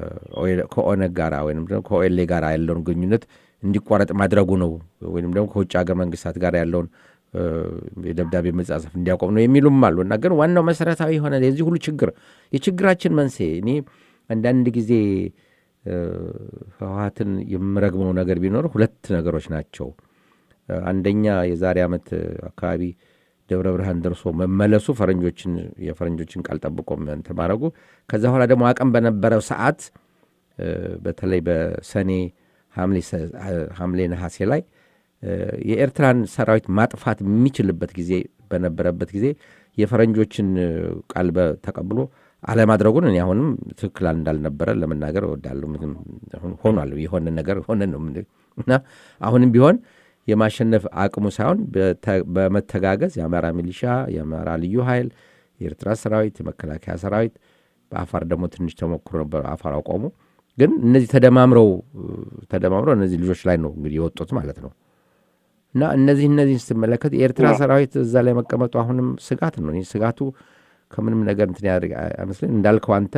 ከኦነግ ጋራ ወይም ደግሞ ከኦኤልኤ ጋር ያለውን ግንኙነት እንዲቋረጥ ማድረጉ ነው ወይም ደግሞ ከውጭ ሀገር መንግስታት ጋር ያለውን እ፣ የደብዳቤ መጻጸፍ እንዲያቆም ነው የሚሉም አሉ እና ግን ዋናው መሰረታዊ የሆነ የዚህ ሁሉ ችግር የችግራችን መንስኤ እኔ አንዳንድ ጊዜ እ፣ ህወሀትን የምረግመው ነገር ቢኖር ሁለት ነገሮች ናቸው። እ፣ አንደኛ የዛሬ ዓመት አካባቢ ደብረ ብርሃን ደርሶ መመለሱ ፈረንጆችን የፈረንጆችን ቃል ጠብቆ እንትን ማድረጉ ከዛ በኋላ ደግሞ አቅም በነበረው ሰዓት እ፣ በተለይ በሰኔ ሐምሌ ሰ- ሐምሌ ነሐሴ ላይ እ፣ የኤርትራን ሰራዊት ማጥፋት የሚችልበት ጊዜ በነበረበት ጊዜ የፈረንጆችን እ፣ ቃል በ- ተቀብሎ አለማድረጉን እኔ አሁንም ትክክል እንዳልነበረ ለመናገር እወዳለሁ። ምክንያቱም አሁን ሆኗል የሆነ ነገር ሆነ ነው የምልህ። እና አሁንም ቢሆን የማሸነፍ አቅሙ ሳይሆን በተ- በመተጋገዝ የአማራ ሚሊሻ፣ የአማራ ልዩ ኃይል፣ የኤርትራ ሰራዊት፣ የመከላከያ ሰራዊት በአፋር ደግሞ ትንሽ ተሞክሮ ነበር። አፋር አቆሙ። ግን እነዚህ ተደማምረው ተደማምረው እነዚህ ልጆች ላይ ነው እንግዲህ የወጡት ማለት ነው። እና እነዚህ እነዚህን ስትመለከት የኤርትራ ሰራዊት እዛ ላይ መቀመጡ አሁንም ስጋት ነው። እኔ ስጋቱ ከምንም ነገር እንትን ያደርግ አይመስለኝ እንዳልከው አንተ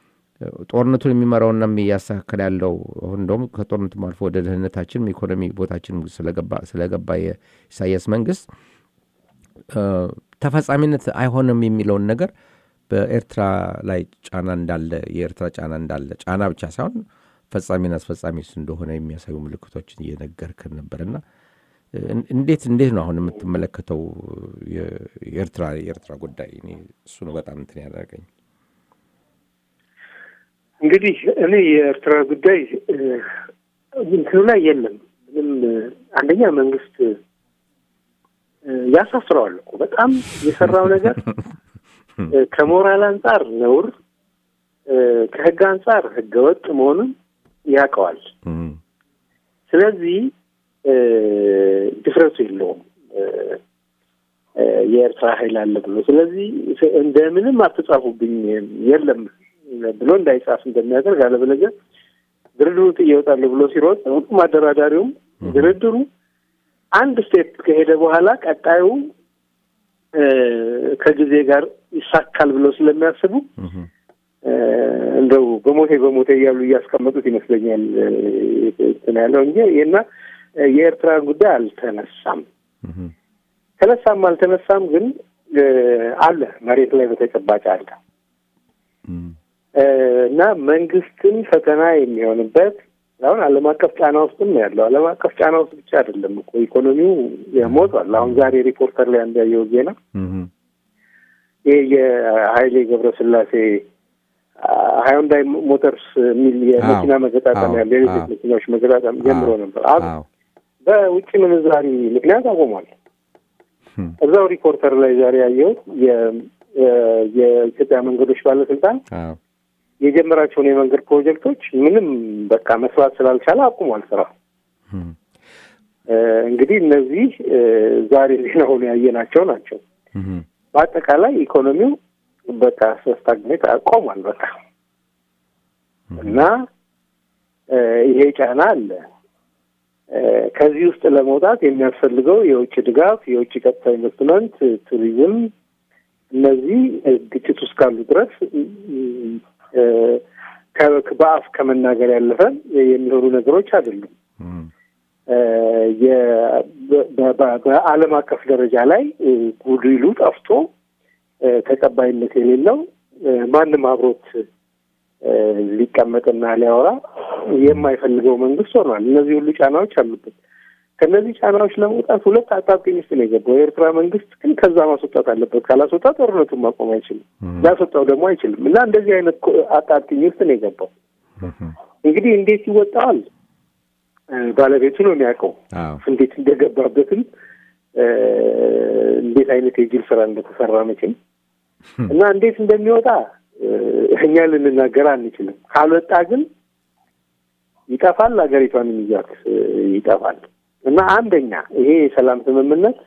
ጦርነቱን የሚመራውና እያስተካከል ያለው አሁን እንደውም ከጦርነቱም አልፎ ወደ ደህንነታችንም ኢኮኖሚ ቦታችን ስለገባ ስለገባ የኢሳያስ መንግስት እ፣ ተፈጻሚነት አይሆንም የሚለውን ነገር በኤርትራ ላይ ጫና እንዳለ የኤርትራ ጫና እንዳለ ጫና ብቻ ሳይሆን ፈጻሚና አስፈጻሚ እንደሆነ የሚያሳዩ ምልክቶችን እየነገርክን ነበርና እን- እንዴት እንዴት ነው አሁን የምትመለከተው የ- የኤርትራ የኤርትራ ጉዳይ? እኔ እሱ ነው በጣም እንትን ያደረገኝ። እንግዲህ እኔ የኤርትራ ጉዳይ እ፣ እንትኑ ላይ የለም ምንም እ፣ አንደኛ መንግስት እ፣ ያሳፍረዋል እኮ በጣም የሰራው ነገር እ፣ ከሞራል አንጻር ነውር እ፣ ከህግ አንጻር ህገወጥ መሆኑን ያውቀዋል። እም፣ ስለዚህ እ፣ ድፍረቱ የለውም እ፣ እ፣ የኤርትራ ኃይል አለ ብሎ ስለዚህ እንደምንም አትጻፉብኝ የለም ብሎ እንዳይጻፍ እንደሚያደርግ አለበለዚያ ድርድሩ ጥዬ እወጣለሁ ብሎ ሲሮጥ ሁሉም አደራዳሪውም ድርድሩ አንድ ስቴፕ ከሄደ በኋላ ቀጣዩ እ፣ ከጊዜ ጋር ይሳካል ብለው ስለሚያስቡ እም፣ እ፣ እንደው በሞቴ በሞቴ እያሉ እያስቀመጡት ይመስለኛል እ፣ እንትን ያለው እንጂ እና የኤርትራ ጉዳይ አልተነሳም። እም፣ ተነሳም አልተነሳም ግን እ፣ አለ መሬት ላይ በተጨባጭ አለ እም፣ እ፣ እና መንግስትን ፈተና የሚሆንበት አሁን ዓለም አቀፍ ጫና ውስጥም ነው ያለው። ዓለም አቀፍ ጫና ውስጥ ብቻ አይደለም እኮ ኢኮኖሚው ሞቷል። አሁን ዛሬ ሪፖርተር ላይ አንድ ያየሁት ዜና ይህ የሀይሌ ገብረስላሴ ሀይንዳይ ሞተርስ የሚል የመኪና መገጣጠም ያለ የኤሌክትሪክ መኪናዎች መገጣጠም ጀምሮ ነበር። አሁን በውጭ ምንዛሪ ምክንያት አቆሟል። እዛው ሪፖርተር ላይ ዛሬ ያየሁት የኢትዮጵያ መንገዶች ባለስልጣን የጀመራቸውን የመንገድ ፕሮጀክቶች ምንም በቃ መስራት ስላልቻለ አቁሟል ስራ። እንግዲህ እነዚህ ዛሬ ዜና ሆኖ ያየናቸው ናቸው። በአጠቃላይ ኢኮኖሚው በቃ ስታግኔት ቆሟል። በቃ እና ይሄ ጫና አለ። ከዚህ ውስጥ ለመውጣት የሚያስፈልገው የውጭ ድጋፍ፣ የውጭ ቀጥታ ኢንቨስትመንት፣ ቱሪዝም እነዚህ ግጭት ውስጥ ካሉ ድረስ በአፍ ከመናገር ያለፈ የሚሆኑ ነገሮች አይደሉም። በዓለም አቀፍ ደረጃ ላይ ጉድሉ ጠፍቶ ተቀባይነት የሌለው ማንም አብሮት ሊቀመጥና ሊያወራ የማይፈልገው መንግስት ሆኗል። እነዚህ ሁሉ ጫናዎች አሉበት። ከእነዚህ ጫናዎች ለመውጣት ሁለት አጣብቂኝ ውስጥ ነው የገባው። የኤርትራ መንግስት ግን ከዛ ማስወጣት አለበት። ካላስወጣ ጦርነቱን ማቆም አይችልም። ሊያስወጣው ደግሞ አይችልም እና እንደዚህ አይነት አጣብቂኝ ውስጥ ነው የገባው። እንግዲህ እንዴት ይወጣዋል ባለቤቱ ነው የሚያውቀው። እንዴት እንደገባበትም እንዴት አይነት የጅል ስራ እንደተሰራ መቼም እና እንዴት እንደሚወጣ እኛ ልንናገር አንችልም። ካልወጣ ግን ይጠፋል፣ ሀገሪቷን ይዟት ይጠፋል። እና አንደኛ ይሄ የሰላም ስምምነት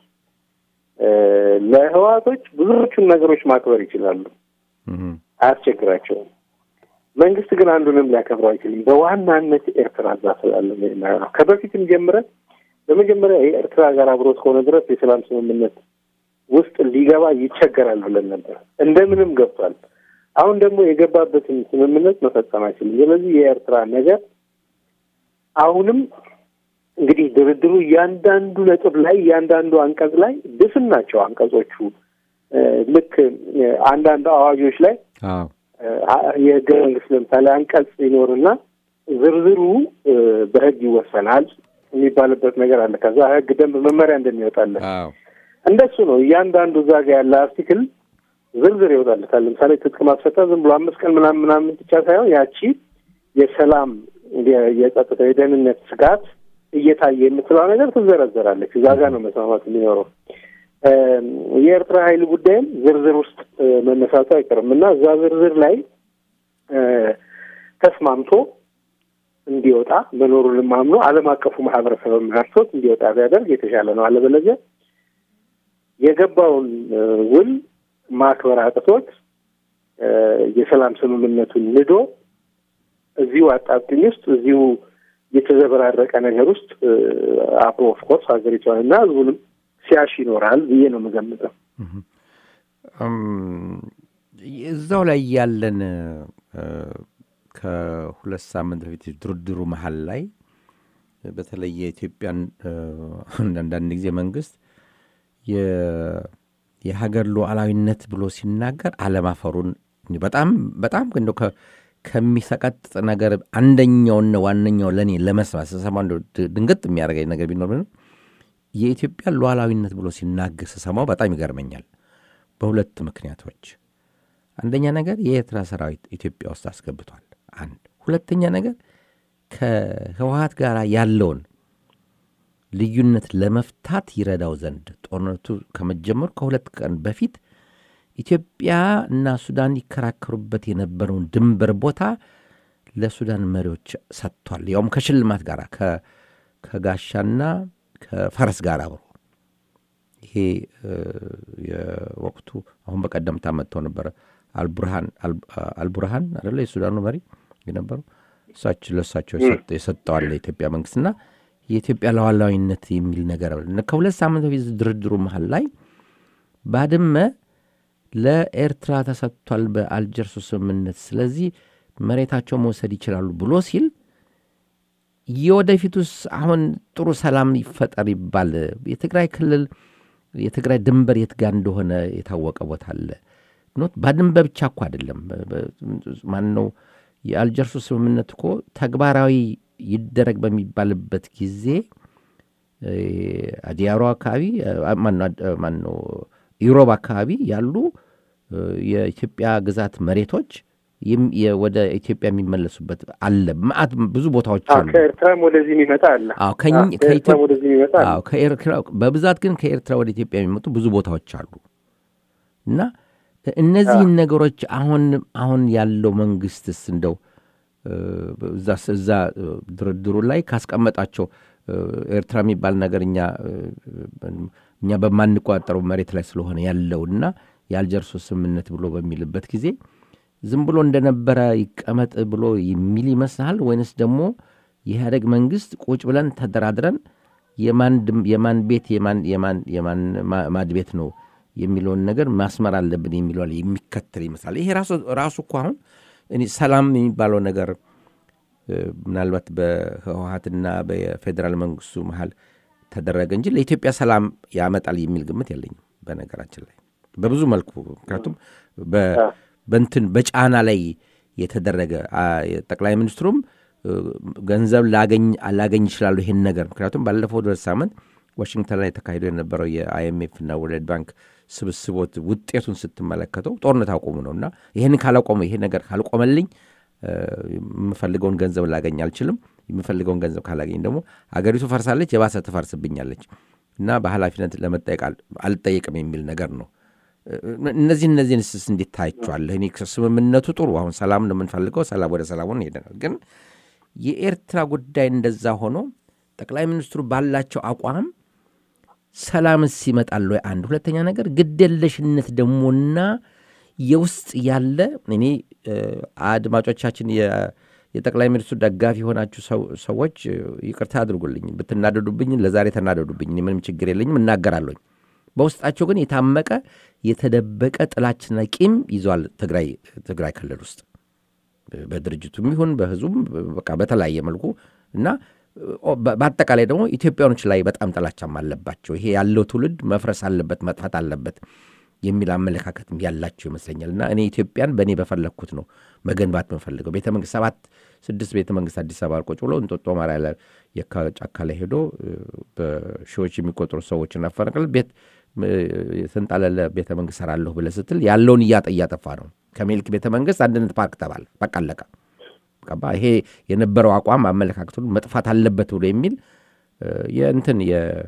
ለህዋቶች ብዙዎቹን ነገሮች ማክበር ይችላሉ፣ አያስቸግራቸውም። መንግስት ግን አንዱንም ሊያከብረው አይችልም። በዋናነት ኤርትራ እዛ ስላለ ነው። ከበፊትም ጀምረን በመጀመሪያ የኤርትራ ጋር አብሮት ከሆነ ድረስ የሰላም ስምምነት ውስጥ ሊገባ ይቸገራል ብለን ነበር። እንደምንም ገብቷል። አሁን ደግሞ የገባበትን ስምምነት መፈጸም አይችልም። ስለዚህ የኤርትራ ነገር አሁንም እንግዲህ ድርድሩ እያንዳንዱ ነጥብ ላይ እያንዳንዱ አንቀጽ ላይ ድፍን ናቸው አንቀጾቹ። ልክ አንዳንድ አዋጆች ላይ የህገ መንግስት ለምሳሌ አንቀጽ ይኖርና ዝርዝሩ በህግ ይወሰናል የሚባልበት ነገር አለ። ከዛ ህግ፣ ደንብ፣ መመሪያ እንደሚወጣለን እንደሱ ነው። እያንዳንዱ እዛ ጋ ያለ አርቲክል ዝርዝር ይወጣለታል። ለምሳሌ ትጥቅ ማስፈታ ዝም ብሎ አምስት ቀን ምናምን ምናምን ብቻ ሳይሆን ያቺ የሰላም የጸጥታ የደህንነት ስጋት እየታየ የምትለው ነገር ትዘረዘራለች። እዛ ጋ ነው መስማማት የሚኖረው። የኤርትራ ኃይል ጉዳይም ዝርዝር ውስጥ መነሳቱ አይቀርም እና እዛ ዝርዝር ላይ ተስማምቶ እንዲወጣ መኖሩንም አምኖ ዓለም አቀፉ ማህበረሰብ መርቶት እንዲወጣ ቢያደርግ የተሻለ ነው። አለበለዚያ የገባውን ውል ማክበር አቅቶት የሰላም ስምምነቱን ንዶ እዚሁ አጣብቂኝ ውስጥ እዚሁ የተዘበራረቀ ነገር ውስጥ አብሮ ኦፍኮርስ ሀገሪቷን እና ህዝቡንም ሲያሽ ይኖራል ብዬ ነው የምገምጠው። እዛው ላይ ያለን ከሁለት ሳምንት በፊት ድርድሩ መሀል ላይ በተለይ የኢትዮጵያን አንዳንድ ጊዜ መንግስት የሀገር ሉዓላዊነት ብሎ ሲናገር አለማፈሩን በጣም በጣም እንደው ከሚሰቀጥጥ ነገር አንደኛውና ዋነኛው ለእኔ ለመስማት ስሰማ ድንገት የሚያደርገኝ ነገር ቢኖር ምንም የኢትዮጵያ ሉዓላዊነት ብሎ ሲናገር ስሰማው በጣም ይገርመኛል። በሁለት ምክንያቶች፣ አንደኛ ነገር የኤርትራ ሰራዊት ኢትዮጵያ ውስጥ አስገብቷል። አንድ ሁለተኛ ነገር ከህወሀት ጋር ያለውን ልዩነት ለመፍታት ይረዳው ዘንድ ጦርነቱ ከመጀመሩ ከሁለት ቀን በፊት ኢትዮጵያ እና ሱዳን ይከራከሩበት የነበረውን ድንበር ቦታ ለሱዳን መሪዎች ሰጥቷል። ያውም ከሽልማት ጋር ከጋሻና ከፈረስ ጋር አብሮ ይሄ የወቅቱ አሁን በቀደምታ መጥተው ነበረ አልቡርሃን አልቡርሃን አደለ የሱዳኑ መሪ የነበሩ እሳቸው ለእሳቸው የሰጠዋል የኢትዮጵያ መንግስትና የኢትዮጵያ ሉዓላዊነት የሚል ነገር ከሁለት ሳምንት በፊት ድርድሩ መሀል ላይ ባድመ ለኤርትራ ተሰጥቷል በአልጀርሱ ስምምነት፣ ስለዚህ መሬታቸው መውሰድ ይችላሉ ብሎ ሲል የወደፊቱስ አሁን ጥሩ ሰላም ይፈጠር ይባል የትግራይ ክልል የትግራይ ድንበር የት ጋር እንደሆነ የታወቀ ቦታ አለ። ኖት ባድመ ብቻ እኮ አይደለም። ማን ነው የአልጀርሱ ስምምነት እኮ ተግባራዊ ይደረግ በሚባልበት ጊዜ እ፣ አዲያሮ አካባቢ አ- ማነው አድ- ማነው ኢሮብ አካባቢ ያሉ እ፣ የኢትዮጵያ ግዛት መሬቶች ይም- የ- ወደ ኢትዮጵያ የሚመለሱበት አለ። መዓት ብዙ ቦታዎች አዎ፣ አሉ። ከኤርትራም ወደዚህ የሚመጣ አለ። አዎ ከኝ- አዎ፣ ከኢትዮ- ከኤርትራም ወደዚህ የሚመጣ አለ። አዎ ከኤርትራ በብዛት ግን ከኤርትራ ወደ ኢትዮጵያ የሚመጡ ብዙ ቦታዎች አሉ እና እነዚህን ነገሮች አሁን አሁን ያለው መንግስትስ እንደው እ፣ እዛ እዛ እ፣ ድርድሩ ላይ ካስቀመጣቸው እ፣ ኤርትራ የሚባል ነገር እኛ እ፣ እኛ በማንቆጣጠረው መሬት ላይ ስለሆነ ያለውና የአልጀርሶ ስምምነት ብሎ በሚልበት ጊዜ ዝም ብሎ እንደነበረ ይቀመጥ ብሎ የሚል ይመስልሃል ወይንስ ደግሞ የኢህአደግ መንግስት ቁጭ ብለን ተደራድረን የማን ድም- የማን ቤት የማን የማን የማን ማ- ማድ ቤት ነው የሚለውን ነገር ማስመር አለብን የሚለው ላይ የሚከተል ይመስላል። ይሄ ራሱ ራሱ እኮ አሁን እኔ ሰላም የሚባለው ነገር እ፣ ምናልባት በህወሀትና በፌዴራል መንግስቱ መሀል ተደረገ እንጂ ለኢትዮጵያ ሰላም ያመጣል የሚል ግምት የለኝም። በነገራችን ላይ በብዙ መልኩ ምክንያቱም በ- በንትን በጫና ላይ የተደረገ አ፣ ጠቅላይ ሚኒስትሩም እ፣ ገንዘብ ላገኝ ላገኝ ይችላሉ ይሄን ነገር ምክንያቱም ባለፈው ሁለት ሳምንት ዋሽንግተን ላይ ተካሂዶ የነበረው የአይኤምኤፍ እና ወርልድ ባንክ ስብስቦት ውጤቱን ስትመለከተው ጦርነት አቆሙ ነው እና ይህን ካላቆመ ይሄ ነገር ካልቆመልኝ እ፣ የምፈልገውን ገንዘብ ላገኝ አልችልም። የምፈልገውን ገንዘብ ካላገኝ ደግሞ አገሪቱ ፈርሳለች፣ የባሰ ትፈርስብኛለች እና በኃላፊነት ለመጠየቅ አል- አልጠየቅም የሚል ነገር ነው። እ፣ እነዚህ እነዚህን ስስ እንዴት ታያቸዋለህ? እኔ ስምምነቱ ጥሩ፣ አሁን ሰላም ነው የምንፈልገው፣ ሰላም ወደ ሰላሙን ሄደናል። ግን የኤርትራ ጉዳይ እንደዛ ሆኖ ጠቅላይ ሚኒስትሩ ባላቸው አቋም ሰላምስ ይመጣል ወይ? አንድ ሁለተኛ ነገር ግደለሽነት ደሞና የውስጥ ያለ እኔ እ፣ አድማጮቻችን የ- የጠቅላይ ሚኒስትሩ ደጋፊ የሆናችሁ ሰው- ሰዎች እ፣ ይቅርታ አድርጉልኝ፣ ብትናደዱብኝ ለዛሬ ተናደዱብኝ፣ እኔ ምንም ችግር የለኝም፣ እናገራለኝ። በውስጣቸው ግን የታመቀ የተደበቀ ጥላችና ቂም ይዟል ትግራይ ትግራይ ክልል ውስጥ በድርጅቱም ይሁን በህዝቡም በቃ በተለያየ መልኩ እና ኦ፣ በ- በአጠቃላይ ደግሞ ኢትዮጵያኖች ላይ በጣም ጥላቻም አለባቸው። ይሄ ያለው ትውልድ መፍረስ አለበት መጥፋት አለበት የሚል አመለካከትም ያላቸው ይመስለኛል። እና እኔ ኢትዮጵያን በእኔ በፈለግኩት ነው መገንባት የምፈልገው። ቤተ መንግስት ሰባት ስድስት ቤተ መንግስት አዲስ አበባ ቁጭ ብሎ እንጦጦ ማርያም ላይ የካ ጫካ ላይ ሄዶ እ፣ በሺዎች የሚቆጠሩ ሰዎችን አፈናቅል ቤት እ፣ የተንጣለለ ቤተ መንግስት ሰራለሁ ብለህ ስትል ያለውን እያጠ እያጠፋ ነው። ከሜልክ ቤተ መንግስት አንድነት ፓርክ ተባለ። በቃ አለቀ። ገባ? ይሄ የነበረው አቋም አመለካከቱን መጥፋት አለበት ብሎ የሚል እ፣ የእንትን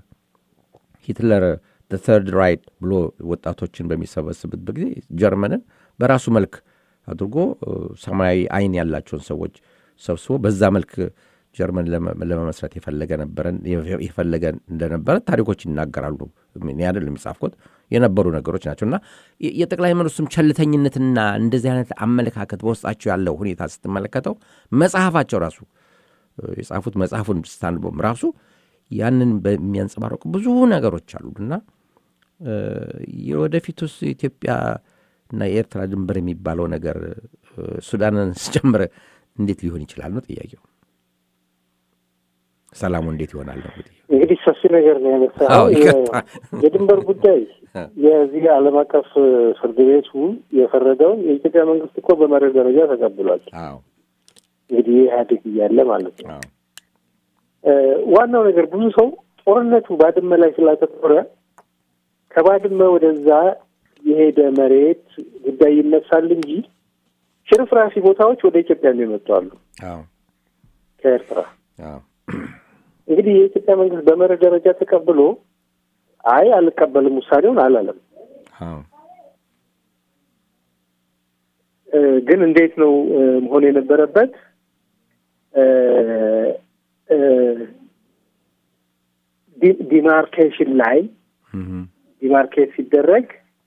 የሂትለር ተርድ ራይት ብሎ ወጣቶችን በሚሰበስብበት ጊዜ ጀርመንን በራሱ መልክ አድርጎ እ፣ ሰማያዊ አይን ያላቸውን ሰዎች ሰብስቦ በዛ መልክ ጀርመን ለመ- ለመመስረት የፈለገ ነበረን የፈለገ እንደነበረ ታሪኮች ይናገራሉ። እኔ አይደለም የጻፍኩት የነበሩ ነገሮች ናቸው። እና የ- የጠቅላይ ሚኒስትሩም ቸልተኝነትና እንደዚህ አይነት አመለካከት በውስጣቸው ያለው ሁኔታ ስትመለከተው መጽሐፋቸው ራሱ እ፣ የጻፉት መጽሐፉን ስታንቦም ራሱ ያንን በሚያንጸባረቁ ብዙ ነገሮች አሉ እና እ፣ የወደፊቱስ ኢትዮጵያ እና የኤርትራ ድንበር የሚባለው ነገር እ፣ ሱዳንን ስጨምር እንዴት ሊሆን ይችላል ነው ጥያቄው። ሰላሙ እንዴት ይሆናል ነው እንግዲህ። እንግዲህ ሰፊ ነገር ነው አዎ፣ ያነሳው። ይቀጥታ። የድንበር ጉዳይ የዚህ ዓለም አቀፍ ፍርድ ቤቱ የፈረደውን የኢትዮጵያ መንግስት እኮ በመርህ ደረጃ ተቀብሏል። አዎ እንግዲህ ኢህአዴግ እያለ ማለት ነው። አዎ እ፣ ዋናው ነገር ብዙ ሰው ጦርነቱ ባድመ ላይ ስላተኮረ ከባድመ ወደዛ የሄደ መሬት ጉዳይ ይነሳል እንጂ ሽርፍራፊ ቦታዎች ወደ ኢትዮጵያ የሚመጡ አሉ አዎ ከኤርትራ። አዎ እንግዲህ የኢትዮጵያ መንግስት በመርህ ደረጃ ተቀብሎ አይ አልቀበልም ውሳኔውን አላለም። አዎ እ፣ ግን እንዴት ነው እ፣ መሆን የነበረበት? እ፣ እ፣ ዲ- ዲማርኬሽን ላይ እም፣ ዲማርኬት ሲደረግ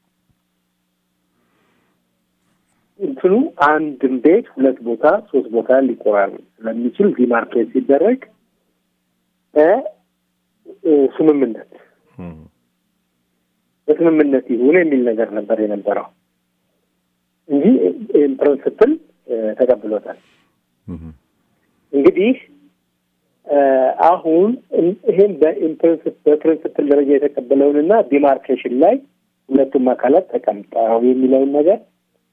እንትኑ አንድም ቤት ሁለት ቦታ ሶስት ቦታ ሊቆራረጥ ስለሚችል ዲማርኬት ሲደረግ እ፣ እ፣ ስምምነት እም፣ በስምምነት ይሁን የሚል ነገር ነበር የነበረው እንጂ ይህን ፕሪንስፕል ተቀብሎታል። እም፣ እንግዲህ እ፣ አሁን እን- ይህን በኢምፕሪንስ- በፕሪንስፕል ደረጃ የተቀበለውንና ዲማርኬሽን ላይ ሁለቱም አካላት ተቀምጠው የሚለውን ነገር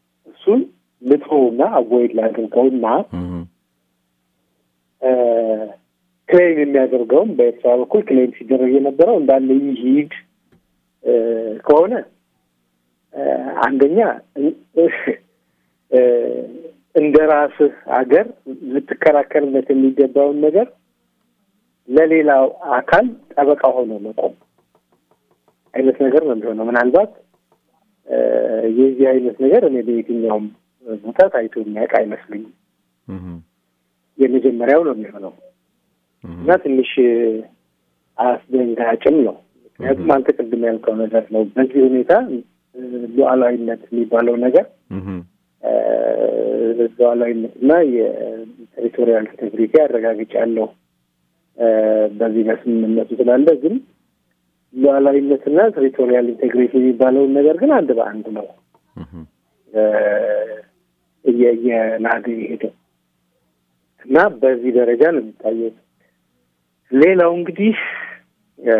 እሱን ልትሆና አቮይድ ላድርገውና እም፣ እ፣ ክሌም የሚያደርገውም በኤርትራ በኩል ክሌም ሲደረግ የነበረው እንዳለ ይሂድ እ፣ ከሆነ እ፣ አንደኛ እ፣ እንደ ራስህ ሀገር ልትከራከርለት የሚገባውን ነገር ለሌላው አካል ጠበቃ ሆኖ መቆም አይነት ነገር ነው የሚሆነው። ምናልባት እ፣ የዚህ አይነት ነገር እኔ በየትኛውም ቦታ ታይቶ የሚያውቅ አይመስልኝም። የመጀመሪያው ነው የሚሆነው እና ትንሽ አስደንጋጭም ነው። ምክንያቱም አንተ ቅድም ያልከው ነገር ነው። በዚህ ሁኔታ እ፣ ሉዓላዊነት የሚባለው ነገር እ፣ ሉዓላዊነት እና የቴሪቶሪያል ኢንቴግሪቲ አረጋግጫለሁ እ፣ በዚህ በስምምነቱ ስላለ ግን ሉዓላዊነትና ቴሪቶሪያል ኢንቴግሪቲ የሚባለውን ነገር ግን አንድ በአንድ ነው እ፣ እየ- እየናደ የሄደው እና በዚህ ደረጃ ነው የሚታየው። ሌላው እንግዲህ እ፣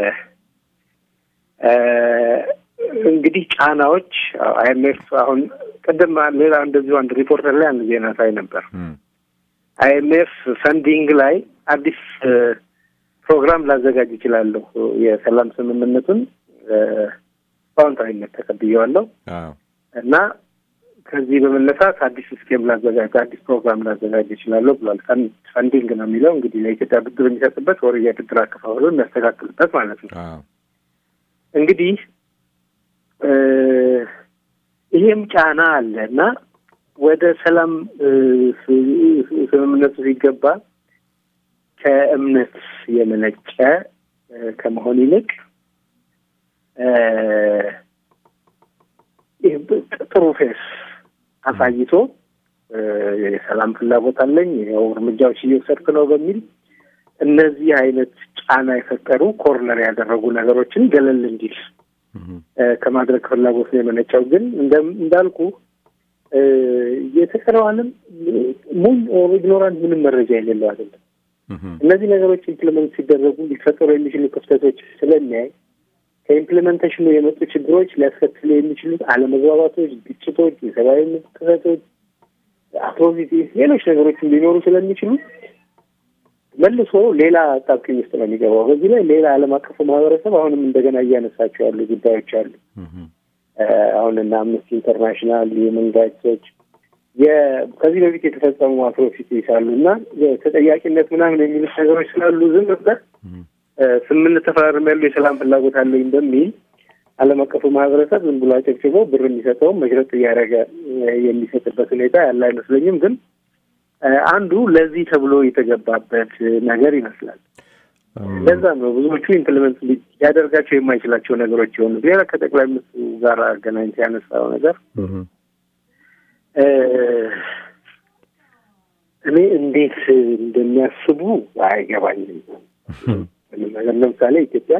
እ፣ እንግዲህ ጫናዎች አይኤምኤፍ አሁን ቅድም ሌላ እንደዚሁ አንድ ሪፖርተር ላይ አንድ ዜና ሳይ ነበር። አይኤምኤፍ ፈንዲንግ ላይ አዲስ እ፣ ፕሮግራም ላዘጋጅ ይችላለሁ የሰላም ስምምነቱን እ፣ በአዎንታዊነት ተቀብዬዋለሁ እና ከዚህ በመነሳት አዲስ ስኬም ላዘጋጅ አዲስ ፕሮግራም ላዘጋጅ ይችላለሁ ብሏል። ፈን- ፈንዲንግ ነው የሚለው እንግዲህ ለኢትዮጵያ ብድር የሚሰጥበት ወር የብድር አከፋፈሉ የሚያስተካክልበት ማለት ነው። እንግዲህ እ፣ ይሄም ጫና አለ እና ወደ ሰላም እ፣ ስ- ስምምነቱ ሲገባ ከእምነት የመነጨ እ፣ ከመሆን ይልቅ እ፣ ይህ ብ- ጥሩ ፌስ አሳይቶ እ፣ የሰላም ፍላጎት አለኝ ይኸው እርምጃዎች እየወሰድክ ነው በሚል እነዚህ አይነት ጫና የፈጠሩ ኮርነር ያደረጉ ነገሮችን ገለል እንዲል እ፣ ከማድረግ ፍላጎት ነው የመነጨው። ግን እንደ- እንዳልኩ እ፣ የተቀረው ዓለም ሙሉ ኦር ኢግኖራንት ምንም መረጃ የሌለው አይደለም። እነዚህ ነገሮች ኢምፕሊመንት ሲደረጉ ሊፈጠሩ የሚችሉ ክፍተቶች ስለሚያይ ከኢምፕሊመንቴሽኑ የመጡ ችግሮች ሊያስከትሉ የሚችሉት አለመግባባቶች፣ ግጭቶች፣ የሰብአዊ መብት ጥሰቶች፣ አትሮሲቲስ፣ ሌሎች ነገሮችም ሊኖሩ ስለሚችሉ መልሶ ሌላ አጣብቂኝ ውስጥ ነው የሚገባው። በዚህ ላይ ሌላ ዓለም አቀፉ ማህበረሰብ አሁንም እንደገና እያነሳቸው ያሉ ጉዳዮች አሉ። እ፣ አሁን እና አምነስቲ ኢንተርናሽናል የሁመን ራይትሶች የ- ከዚህ በፊት የተፈጸሙ አትሮሲቲስ አሉ እና ተጠያቂነት ምናምን የሚሉት ነገሮች ስላሉ ዝም ብለህ እ፣ ስምምነት ተፈራርም ያሉ የሰላም ፍላጎት አለኝ በሚል ዓለም አቀፉ ማህበረሰብ ዝም ብሎ አጨብጭቦ ብር የሚሰጠውም መሽረጥ እያደረገ እ፣ የሚሰጥበት ሁኔታ ያለ አይመስለኝም። ግን እ፣ አንዱ ለዚህ ተብሎ የተገባበት ነገር ይመስላል። ለዛም ነው ብዙዎቹ ኢምፕሊመንት ሊያደርጋቸው የማይችላቸው ነገሮች የሆኑ ሌላ ከጠቅላይ ሚኒስትሩ ጋር አገናኝቶ ያነሳው ነገር እ፣ እኔ እንዴት እንደሚያስቡ አይገባኝም። ምንም ነገር ለምሳሌ ኢትዮጵያ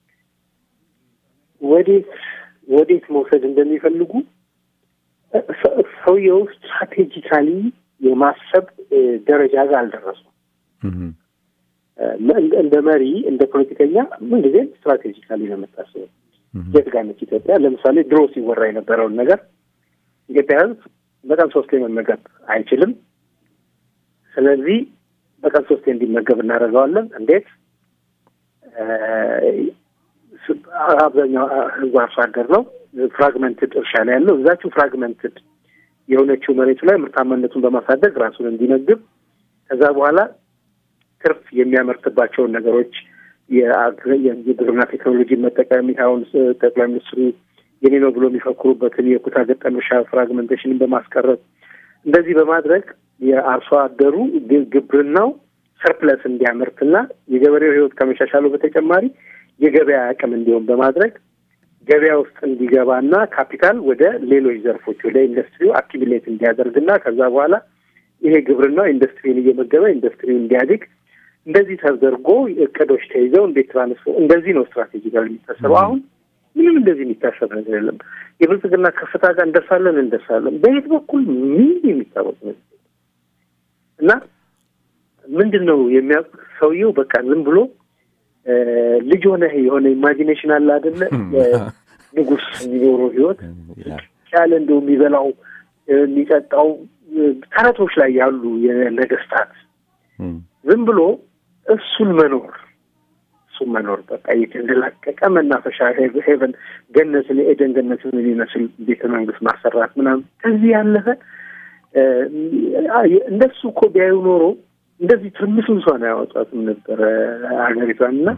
ወዴት ወዴት መውሰድ እንደሚፈልጉ ሰ- ሰውየው ስትራቴጂካሊ የማሰብ እ፣ ደረጃ ጋር አልደረሱም። እ፣ እንደ- እንደ መሪ እንደ ፖለቲከኛ ምንጊዜም ስትራቴጂካሊ ነው የምታስበው። የት ጋር ነች ኢትዮጵያ? ለምሳሌ ድሮ ሲወራ የነበረውን ነገር ኢትዮጵያ ሕዝብ በቀን ሶስቴ መመገብ አይችልም። ስለዚህ በቀን ሶስቴ እንዲመገብ እናደርገዋለን። እንዴት? እ፣ ስ- አብዛኛው ሕዝብ አርሶ አደር ነው። ፍራግመንትድ እርሻ ላይ ያለው እዛችሁ ፍራግመንትድ የሆነችው መሬቱ ላይ ምርታማነቱን በማሳደግ ራሱን እንዲመግብ ከዛ በኋላ ትርፍ የሚያመርትባቸውን ነገሮች የአግ- የግብርና ቴክኖሎጂ መጠቀም አሁን ስ- ጠቅላይ ሚኒስትሩ የኔ ነው ብሎ የሚፈክሩበትን የኩታ ገጠም እርሻ ፍራግመንቴሽንን በማስቀረት እንደዚህ በማድረግ የአርሶ አደሩ ግ- ግብርናው ሰርፕለስ እንዲያመርትና የገበሬው ሕይወት ከመሻሻሉ በተጨማሪ የገበያ አቅም እንዲሆን በማድረግ ገበያ ውስጥ እንዲገባና ካፒታል ወደ ሌሎች ዘርፎች ወደ ኢንዱስትሪው አኪሚሌት እንዲያደርግና ከዛ በኋላ ይሄ ግብርናው ኢንዱስትሪን እየመገበ ኢንዱስትሪው እንዲያድግ እንደዚህ ተደርጎ እቅዶች ተይዘው እንዴት ትራንስፎር እንደዚህ ነው ስትራቴጂካል የሚታሰበው። አሁን ምንም እንደዚህ የሚታሰብ ነገር የለም። የብልጽግና ከፍታ ጋር እንደርሳለን እንደርሳለን። በየት በኩል ምን የሚታወቅ ነገር የለም። እና ምንድን ነው የሚያውቅ ሰውየው በቃ ዝም ብሎ እ፣ ልጅ ሆነ የሆነ ኢማጂኔሽን አለ አይደለ? ንጉስ የሚኖረው ህይወት ያለ እንደው የሚበላው እ፣ የሚጠጣው እ፣ ተረቶች ላይ ያሉ የነገስታት ዝም ብሎ እሱን መኖር እሱን መኖር በቃ የተንደላቀቀ መናፈሻ ሄቨን ገነትን የኤደን ገነትን የሚመስል ቤተ መንግስት ማሰራት ምናምን ከዚህ ያለፈ እንደሱ እኮ ቢያዩ ኖሮ እንደዚህ ትርምስምሷን አያወጣትም ነበረ ሀገሪቷን እና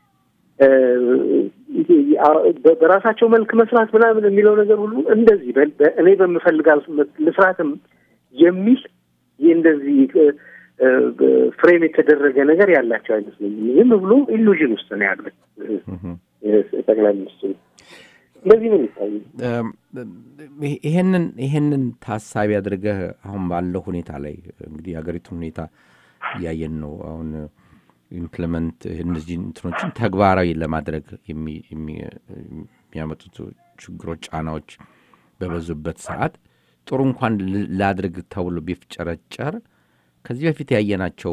በራሳቸው መልክ መስራት ምናምን የሚለው ነገር ሁሉ እንደዚህ እኔ በምፈልጋል ልስራትም የሚል እንደዚህ ፍሬም የተደረገ ነገር ያላቸው አይመስለኝም። ዝም ብሎ ኢሉዥን ውስጥ ነው ያሉት ጠቅላይ ሚኒስትሩ። እንደዚህ ነው የሚታዩ። ይሄንን ይሄንን ታሳቢ አድርገህ አሁን ባለው ሁኔታ ላይ እንግዲህ የሀገሪቱን ሁኔታ እያየን ነው አሁን ኢምፕሊመንት እነዚህ እንትኖችን ተግባራዊ ለማድረግ የሚያመጡት ችግሮች፣ ጫናዎች በበዙበት ሰዓት ጥሩ እንኳን ላድርግ ተብሎ ቢፍጨረጨር ከዚህ በፊት ያየናቸው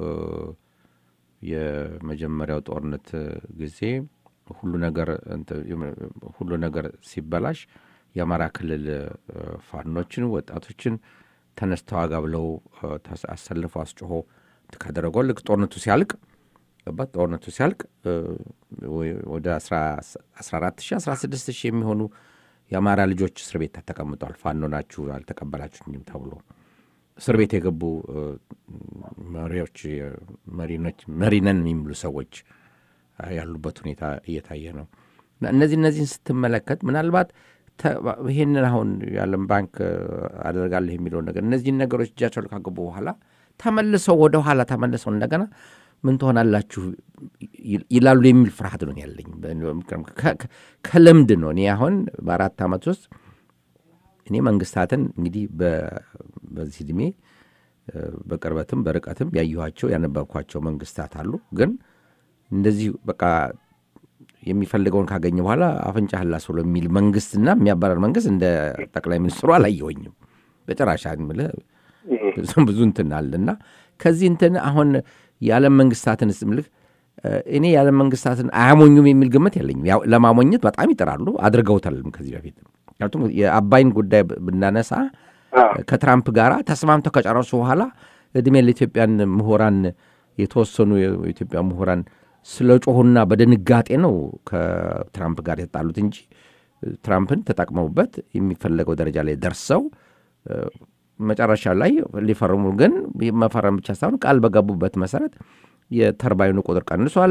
የመጀመሪያው ጦርነት ጊዜ ሁሉ ነገር ሁሉ ነገር ሲበላሽ የአማራ ክልል ፋኖችን ወጣቶችን ተነስተው አጋ ብለው አሰልፈው አስጮሆ ካደረገው ልክ ጦርነቱ ሲያልቅ ገባት ጦርነቱ ሲያልቅ ወደ 14 ሺህ 16 ሺህ የሚሆኑ የአማራ ልጆች እስር ቤት ተቀምጠዋል። ፋኖ ናችሁ አልተቀበላችሁኝም ተብሎ እስር ቤት የገቡ መሪዎች መሪነን የሚሉ ሰዎች ያሉበት ሁኔታ እየታየ ነው። እነዚህ እነዚህን ስትመለከት ምናልባት ይህንን አሁን የዓለም ባንክ አደርጋለሁ የሚለውን ነገር እነዚህን ነገሮች እጃቸው ካገቡ በኋላ ተመልሰው ወደ ኋላ ተመልሰው እንደገና ምን ትሆናላችሁ ይላሉ የሚል ፍርሃት ነው ያለኝ። ከልምድ ነው እኔ አሁን በአራት ዓመት ውስጥ እኔ መንግስታትን እንግዲህ በዚህ ዕድሜ በቅርበትም በርቀትም ያየኋቸው ያነበብኳቸው መንግስታት አሉ። ግን እንደዚህ በቃ የሚፈልገውን ካገኘ በኋላ አፍንጫህን ላስ ብሎ የሚል መንግስትና የሚያባረር መንግስት እንደ ጠቅላይ ሚኒስትሩ አላየሁኝም በጭራሽ የምልህ ብዙ እንትን አለ እና ከዚህ እንትን አሁን የዓለም መንግስታትን ስምልህ እኔ የዓለም መንግስታትን አያሞኙም የሚል ግምት የለኝም። ለማሞኘት በጣም ይጥራሉ፣ አድርገውታልም ከዚህ በፊት ምክንያቱም የአባይን ጉዳይ ብናነሳ ከትራምፕ ጋር ተስማምተው ከጨረሱ በኋላ እድሜ ለኢትዮጵያን ምሁራን የተወሰኑ የኢትዮጵያ ምሁራን ስለ ጮሁና በድንጋጤ ነው ከትራምፕ ጋር የተጣሉት እንጂ ትራምፕን ተጠቅመውበት የሚፈለገው ደረጃ ላይ ደርሰው መጨረሻ ላይ ሊፈርሙ ግን መፈረም ብቻ ሳይሆን ቃል በገቡበት መሰረት የተርባይኑ ቁጥር ቀንሷል።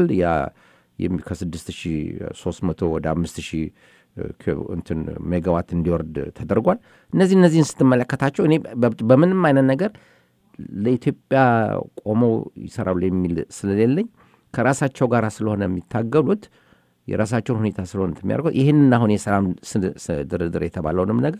ከ6300 ወደ 5000 እንትን ሜጋዋት እንዲወርድ ተደርጓል። እነዚህ እነዚህን ስትመለከታቸው እኔ በምንም አይነት ነገር ለኢትዮጵያ ቆመው ይሰራሉ የሚል ስለሌለኝ ከራሳቸው ጋር ስለሆነ የሚታገሉት የራሳቸውን ሁኔታ ስለሆነ የሚያደርጉት ይህንን አሁን የሰላም ድርድር የተባለውንም ነገር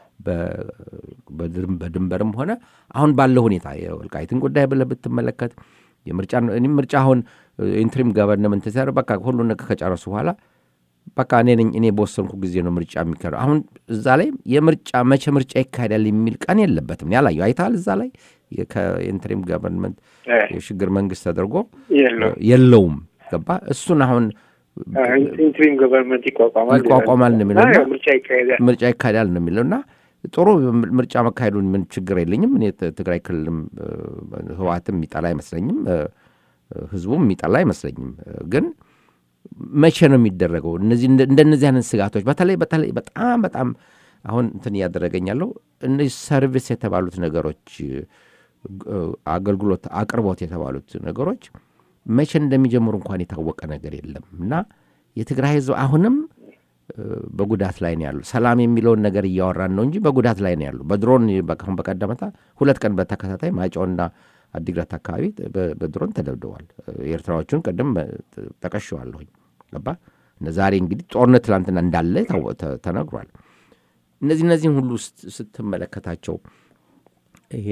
በድንበርም ሆነ አሁን ባለው ሁኔታ የወልቃይትን ጉዳይ ብለህ ብትመለከት የምርጫ ምርጫ አሁን ኢንትሪም ገቨርንመንት ሲያር በቃ ሁሉ ነገር ከጨረሱ በኋላ በቃ እኔ ነኝ እኔ በወሰንኩ ጊዜ ነው ምርጫ የሚካሄደው። አሁን እዛ ላይ የምርጫ መቼ ምርጫ ይካሄዳል የሚል ቀን የለበትም። ያላየው አይተሃል። እዛ ላይ ከኢንትሪም ገቨርንመንት የሽግግር መንግስት ተደርጎ የለውም። ገባ እሱን አሁን ኢንትሪም ገቨርንመንት ይቋቋማል ይቋቋማል ነው የሚለው ምርጫ ይካሄዳል ምርጫ ይካሄዳል ነው የሚለው እና ጥሩ ምርጫ መካሄዱን ምን ችግር የለኝም። እኔ ትግራይ ክልልም ህወሓትም የሚጠላ አይመስለኝም፣ ህዝቡም የሚጠላ አይመስለኝም። ግን መቼ ነው የሚደረገው? እነዚህ እንደነዚህ አይነት ስጋቶች በተለይ በተለይ በጣም በጣም አሁን እንትን እያደረገኝ ያለው እነዚህ ሰርቪስ የተባሉት ነገሮች አገልግሎት አቅርቦት የተባሉት ነገሮች መቼ እንደሚጀምሩ እንኳን የታወቀ ነገር የለም እና የትግራይ ህዝብ አሁንም በጉዳት ላይ ነው ያሉ። ሰላም የሚለውን ነገር እያወራን ነው እንጂ በጉዳት ላይ ነው ያሉ። በድሮን አሁን በቀደመታ ሁለት ቀን በተከታታይ ማይጨውና አዲግራት አካባቢ በድሮን ተደብድበዋል። ኤርትራዎቹን ቅድም ጠቀሸዋለሁኝ። ገባ ዛሬ እንግዲህ ጦርነት ትላንትና እንዳለ ተነግሯል። እነዚህ እነዚህን ሁሉ ስትመለከታቸው ይሄ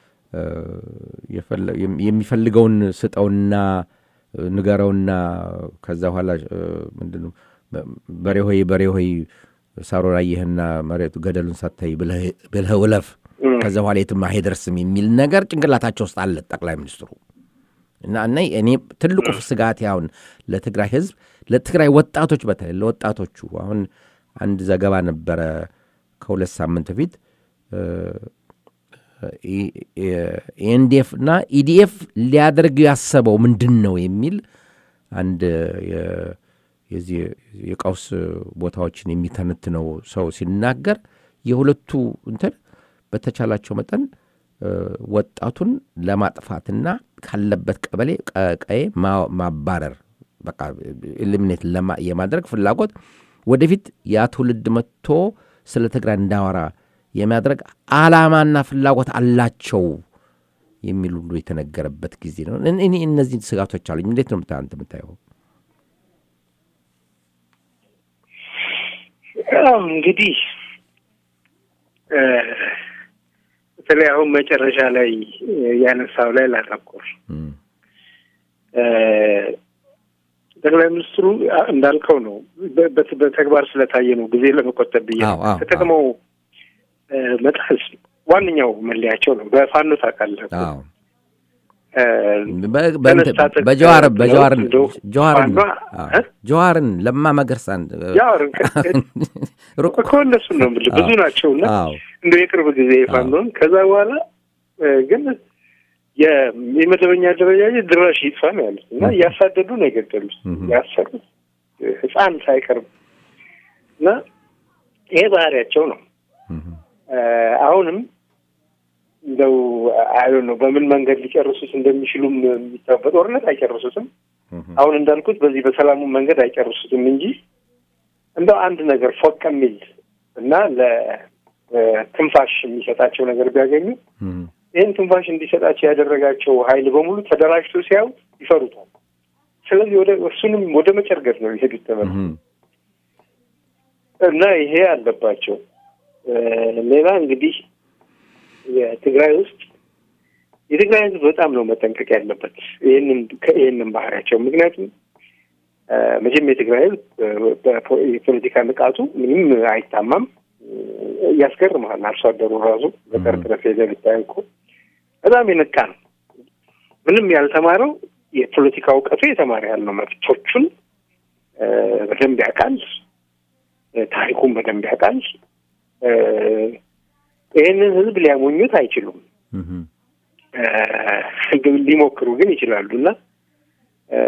የሚፈልገውን ስጠውና ንገረውና ከዛ በኋላ ምንድን ነው በሬ ሆይ በሬ ሆይ ሳሮን አየህና መሬቱ ገደሉን ሳታይ ብልህ ውለፍ ከዛ በኋላ የትም አይደርስም የሚል ነገር ጭንቅላታቸው ውስጥ አለ ጠቅላይ ሚኒስትሩ እና እና እኔ ትልቁ ስጋት አሁን ለትግራይ ህዝብ ለትግራይ ወጣቶች በተለይ ለወጣቶቹ አሁን አንድ ዘገባ ነበረ ከሁለት ሳምንት በፊት ኤንዲኤፍ እና ኢዲኤፍ ሊያደርግ ያሰበው ምንድን ነው የሚል አንድ የ- የዚህ የቀውስ ቦታዎችን የሚተነትነው ሰው ሲናገር የሁለቱ እንትን በተቻላቸው መጠን እ፣ ወጣቱን ለማጥፋትና ካለበት ቀበሌ ቀ- ቀዬ ማ- ማባረር በቃ ኤሊሚኔት ለማ- የማድረግ ፍላጎት ወደፊት ያ ትውልድ መጥቶ ስለ ትግራይ እንዳወራ የሚያደርግ አላማና ፍላጎት አላቸው የሚል ሁሉ የተነገረበት ጊዜ ነው። እኔ- እኔ እነዚህ ስጋቶች አሉኝ። እንዴት ነው የምታ- አንተ የምታየው? ያው እንግዲህ እ፣ በተለይ አሁን መጨረሻ ላይ ያነሳው ላይ ላተኮር እም፣ እ፣ ጠቅላይ ሚኒስትሩ እንዳልከው ነው። በ- በ- በተግባር ስለታየ ነው ጊዜ ለመቆጠብ ብዬ ነው። አዎ፣ አዎ፣ ተጠቅመው እ፣ መጣስ ዋነኛው መለያቸው ነው። በፋኖ ታውቃለህ እኮ። አዎ እ፣ በ- በእንትን- ተነስታ በጀዋር ብለው በጀዋር እንደው ጀዋርን ፋኗ አዎ፣ እ? ጀዋርን ለማ መገርሳን ያው ሩቅ እኮ እነሱን ነው የምልህ ብዙ ናቸው እና አዎ እንደ የቅርብ ጊዜ ፋኖን ከዛ በኋላ እ፣ ግን የ- የመደበኛ አደረጃጀት ድራሽ ይጥፋ ነው ያሉት እና እያሳደዱ ነው የገደሉት ያሰሩት እ፣ ህፃን ሳይቀርብ እና ይሄ ባህሪያቸው ነው። እም፣ እ፣ አሁንም እንደው አይ ነው በምን መንገድ ሊጨርሱት እንደሚችሉም የሚታወቅ በጦርነት አይጨርሱትም። እም፣ አሁን እንዳልኩት በዚህ በሰላሙ መንገድ አይጨርሱትም እንጂ እንደው አንድ ነገር ፎቅ የሚል እና ለትንፋሽ የሚሰጣቸው ነገር ቢያገኙ እም፣ ይህን ትንፋሽ እንዲሰጣቸው ያደረጋቸው ኃይል በሙሉ ተደራጅቶ ሲያዩ ይፈሩታል። ስለዚህ ወደ እሱንም ወደ መጨርገድ ነው የሄዱት ተመልሰው እም፣ እና ይሄ አለባቸው። እ፣ ሌላ እንግዲህ የትግራይ ውስጥ የትግራይ ሕዝብ በጣም ነው መጠንቀቅ ያለበት ይህንን ይህንን ባህሪያቸው ምክንያቱም እ፣ መቼም የትግራይ ሕዝብ እ፣ በፖ- የፖለቲካ ንቃቱ ምንም አይታማም። እ፣ ያስገርምሃል። አርሶ አደሩ ራሱ ገጠር ድረስ ሄደህ ብታይ እኮ በጣም የነቃ ነው። ምንም ያልተማረው የፖለቲካ እውቀቱ የተማረ ያህል ነው። መብቶቹን እ፣ በደንብ ያውቃል። እ፣ ታሪኩን በደንብ ያውቃል። እ፣ ይህንን ህዝብ ሊያሞኙት አይችሉም። እም፣ እ፣ ግን ሊሞክሩ ግን ይችላሉ እና እ፣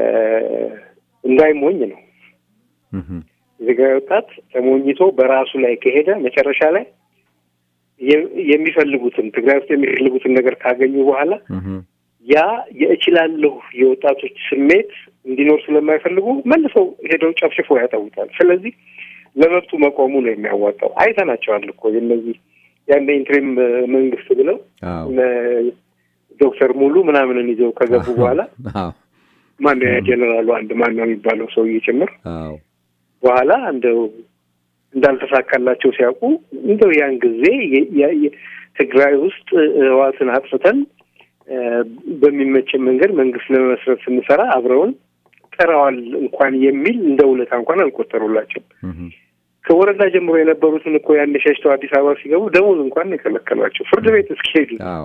እንዳይሞኝ ነው እም፣ የትግራይ ወጣት ተሞኝቶ በራሱ ላይ ከሄደ መጨረሻ ላይ የ- የሚፈልጉትን ትግራይ ውስጥ የሚፈልጉትን ነገር ካገኙ በኋላ እም፣ ያ የእችላለሁ የወጣቶች ስሜት እንዲኖር ስለማይፈልጉ መልሰው ሄደው ጨፍጭፎ ያጠውታል። ስለዚህ ለመብቱ መቆሙ ነው የሚያዋጣው። አይተናቸዋል እኮ የነዚህ ያን ኢንትሪም መንግስት ብለው አዎ እነ ዶክተር ሙሉ ምናምንን ይዘው ከገቡ በኋላ አዎ ማነው ያ ጀኔራሉ አንድ ማነው የሚባለው ሰውዬ ጭምር አዎ በኋላ እንደው እንዳልተሳካላቸው ሲያውቁ እንደው ያን ጊዜ የ- የ- የ- ትግራይ ውስጥ ህዋትን አጥፍተን እ፣ በሚመችን መንገድ መንግስት ለመመስረት ስንሰራ አብረውን ጥረዋል እንኳን የሚል እንደ ውለታ እንኳን አልቆጠሩላቸው። እም፣ ከወረዳ ጀምሮ የነበሩትን እኮ ያን ሸሽተው አዲስ አበባ ሲገቡ ደሞዝ እንኳን የከለከሏቸው ፍርድ ቤት እስኪሄዱ አዎ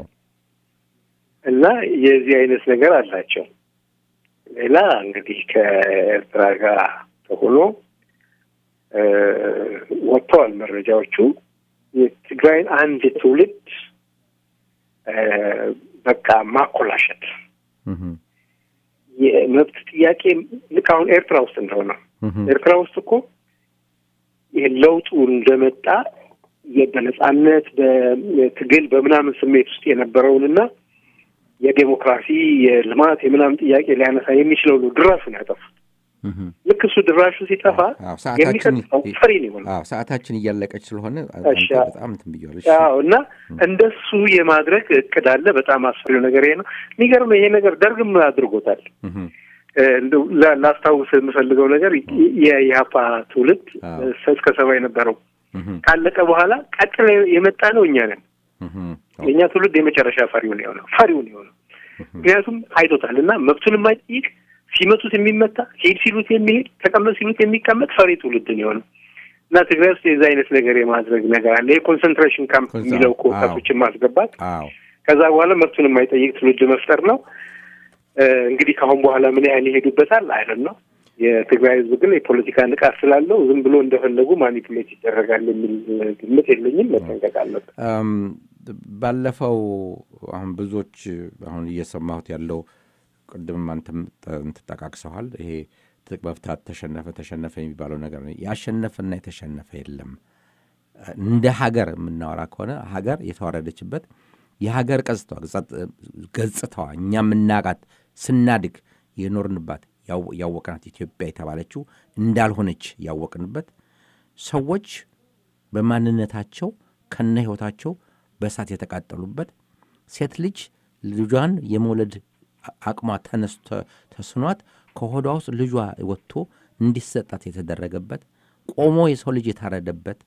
እና የዚህ አይነት ነገር አላቸው። ሌላ እንግዲህ ከኤርትራ ጋር ተሆኖ እ፣ ወጥተዋል መረጃዎቹ የትግራይን አንድ ትውልድ እ፣ በቃ ማኮላሸት እም፣ የመብት ጥያቄ ልክ አሁን ኤርትራ ውስጥ እንደሆነ እም፣ ኤርትራ ውስጥ እኮ ይህ ለውጡ እንደመጣ የ- በነጻነት በትግል በምናምን ስሜት ውስጥ የነበረውንና የዴሞክራሲ የልማት የምናምን ጥያቄ ሊያነሳ የሚችለው ነው ድራሹን ያጠፉት። እም። ልክ እሱ ድራሹ ሲጠፋ አዎ፣ ሰዓታችን የሚቀጥለው ፈሪ ነው የሆነው። አዎ ሰዓታችን እያለቀች ስለሆነ እሺ። አንተ በጣም እንትን ብያለሁ። እሺ። አዎ እና እንደሱ የማድረግ እቅድ አለ። በጣም አስፈሪው ነገር ይሄ ነው። የሚገርመው ይሄ ነገር ደርግም አድርጎታል። እም፣ እ፣ እንደው ላ- ላስታውስ የምፈልገው ነገር የኢህአፓ ትውልድ አዎ። እስከ ሰባ የነበረው እም፣ ካለቀ በኋላ ቀጥለ የመጣ ነው እኛ ነን። እም፣ የእኛ ትውልድ የመጨረሻ ፈሪውን የሆነው ፈሪውን የሆነው ምክንያቱም አይቶታል እና መብቱን የማይጠይቅ ሲመቱት የሚመታ ሄድ ሲሉት የሚሄድ ተቀመጥ ሲሉት የሚቀመጥ ፈሪ ትውልድን የሆነው እና ትግራይ ውስጥ የዛ አይነት ነገር የማድረግ ነገር አለ። የኮንሰንትሬሽን ካምፕ ኮንሰ- የሚለው እኮ አዎ። ወጣቶችን ማስገባት አዎ ከዛ በኋላ መብቱን የማይጠይቅ ትውልድ መፍጠር ነው። እ፣ እንግዲህ ከአሁን በኋላ ምን ያህል ይሄዱበታል አይደል ነው። የትግራይ ሕዝብ ግን የፖለቲካ ንቃት ስላለው ዝም ብሎ እንደፈለጉ ማኒፑሌት ይደረጋል የሚል ግምት የለኝም። መጠንቀቅ አለበት። እም፣ ባለፈው አሁን ብዙዎች አሁን እየሰማሁት ያለው ቅድምም አንተም ትጠቃቅሰዋል። ይሄ ትጥቅ መፍታት ተሸነፈ ተሸነፈ የሚባለው ነገር ነው። ያሸነፈና የተሸነፈ የለም። እንደ ሀገር የምናወራ ከሆነ ሀገር የተዋረደችበት የሀገር ገጽታዋ እኛ የምናቃት ስናድግ የኖርንባት ያወቅናት ኢትዮጵያ የተባለችው እንዳልሆነች ያወቅንበት ሰዎች በማንነታቸው ከነ ሕይወታቸው በእሳት የተቃጠሉበት ሴት ልጅ ልጇን የመውለድ አቅሟ ተነስቶ ተስኗት ከሆዷ ውስጥ ልጇ ወጥቶ እንዲሰጣት የተደረገበት ቆሞ የሰው ልጅ የታረደበት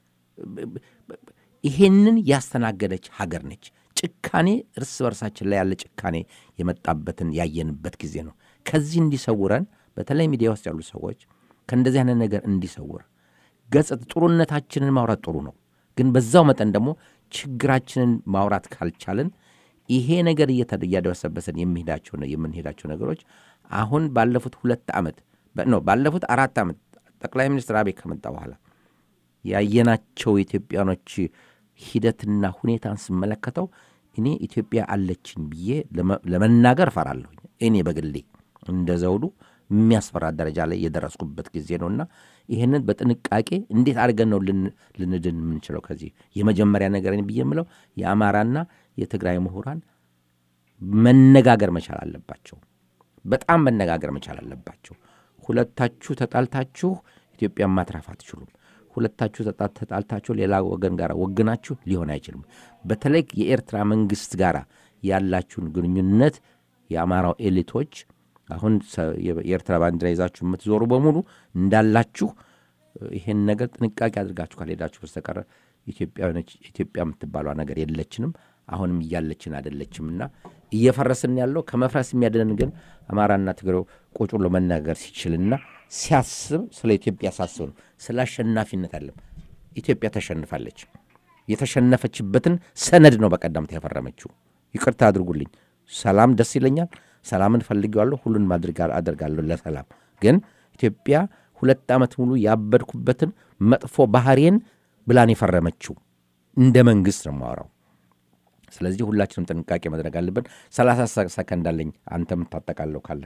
ይሄንን ያስተናገደች ሀገር ነች። ጭካኔ እርስ በርሳችን ላይ ያለ ጭካኔ የመጣበትን ያየንበት ጊዜ ነው። ከዚህ እንዲሰውረን በተለይ ሚዲያ ውስጥ ያሉ ሰዎች ከእንደዚህ አይነት ነገር እንዲሰውር ገጽት ጥሩነታችንን ማውራት ጥሩ ነው፣ ግን በዛው መጠን ደግሞ ችግራችንን ማውራት ካልቻልን ይሄ ነገር እያደበሰበሰን የሚሄዳቸው የምንሄዳቸው ነገሮች አሁን ባለፉት ሁለት ዓመት ነው ባለፉት አራት ዓመት ጠቅላይ ሚኒስትር አብይ ከመጣ በኋላ ያየናቸው የኢትዮጵያኖች ሂደትና ሁኔታን ስመለከተው እኔ ኢትዮጵያ አለችኝ ብዬ ለመናገር እፈራለሁኝ። እኔ በግሌ እንደ ዘውዱ የሚያስፈራ ደረጃ ላይ የደረስኩበት ጊዜ ነውና ይህንን በጥንቃቄ እንዴት አድርገን ነው ልንድን የምንችለው? ከዚህ የመጀመሪያ ነገር ብዬ የምለው የአማራና የትግራይ ምሁራን መነጋገር መቻል አለባቸው። በጣም መነጋገር መቻል አለባቸው። ሁለታችሁ ተጣልታችሁ ኢትዮጵያን ማትረፍ አትችሉም። ሁለታችሁ ተጣልታችሁ ሌላ ወገን ጋር ወግናችሁ ሊሆን አይችልም። በተለይ የኤርትራ መንግስት ጋር ያላችሁን ግንኙነት የአማራው ኤሊቶች አሁን የኤርትራ ባንዲራ ይዛችሁ የምትዞሩ በሙሉ እንዳላችሁ ይሄን ነገር ጥንቃቄ አድርጋችሁ ካልሄዳችሁ በስተቀረ ኢትዮጵያ የምትባሏ ነገር የለችንም፣ አሁንም እያለችን አይደለችም እና እየፈረስን ያለው ከመፍረስ የሚያድነን ግን አማራና ትግሬው ቁጭ ብሎ መናገር ሲችልና ሲያስብ ስለ ኢትዮጵያ ሳስብ ነው። ስለ አሸናፊነት አለም ኢትዮጵያ ተሸንፋለች። የተሸነፈችበትን ሰነድ ነው በቀደምት ያፈረመችው። ይቅርታ አድርጉልኝ። ሰላም ደስ ይለኛል። ሰላምን ፈልጌዋለሁ። ሁሉን ማድረግ አደርጋለሁ ለሰላም። ግን ኢትዮጵያ ሁለት ዓመት ሙሉ ያበድኩበትን መጥፎ ባህሬን ብላን የፈረመችው እንደ መንግሥት ነው የማወራው። ስለዚህ ሁላችንም ጥንቃቄ ማድረግ አለብን። ሰላሳ ሰከንድ አለኝ። አንተ የምታጠቃለው ካለ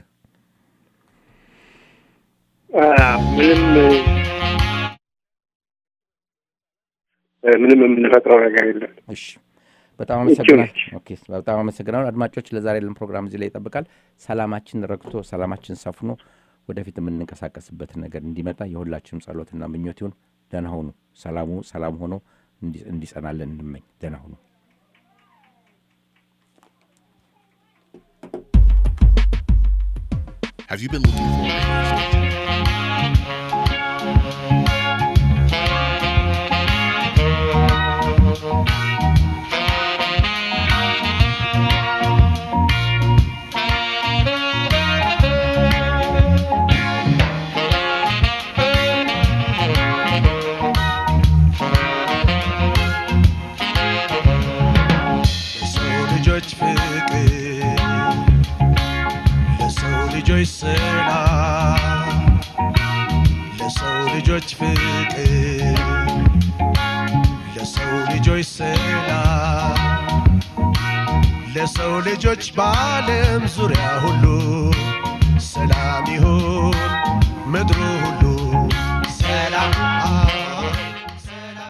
ምንም ምንም የምንፈጥረው ነገር የለም። እሺ በጣም አመሰግናል። ኦኬ በጣም አመሰግናለሁ። አድማጮች ለዛሬ ያለን ፕሮግራም እዚህ ላይ ይጠብቃል። ሰላማችን ረግቶ ሰላማችን ሰፍኖ ወደፊት የምንንቀሳቀስበትን ነገር እንዲመጣ የሁላችንም ጸሎትና ምኞት ይሁን። ደህና ሁኑ። ሰላሙ ሰላም ሆኖ እንዲጸናለን እንመኝ። ደህና ሁኑ። Have you been looking for a radio station? ለሰው ልጆች ፍቅር ለሰው ልጆች ሰላም ለሰው ልጆች ፍቅር ለሰው ልጆች ሰላም ለሰው ልጆች በዓለም ዙሪያ ሁሉ ሰላም ይሁን ምድሩ ሁሉ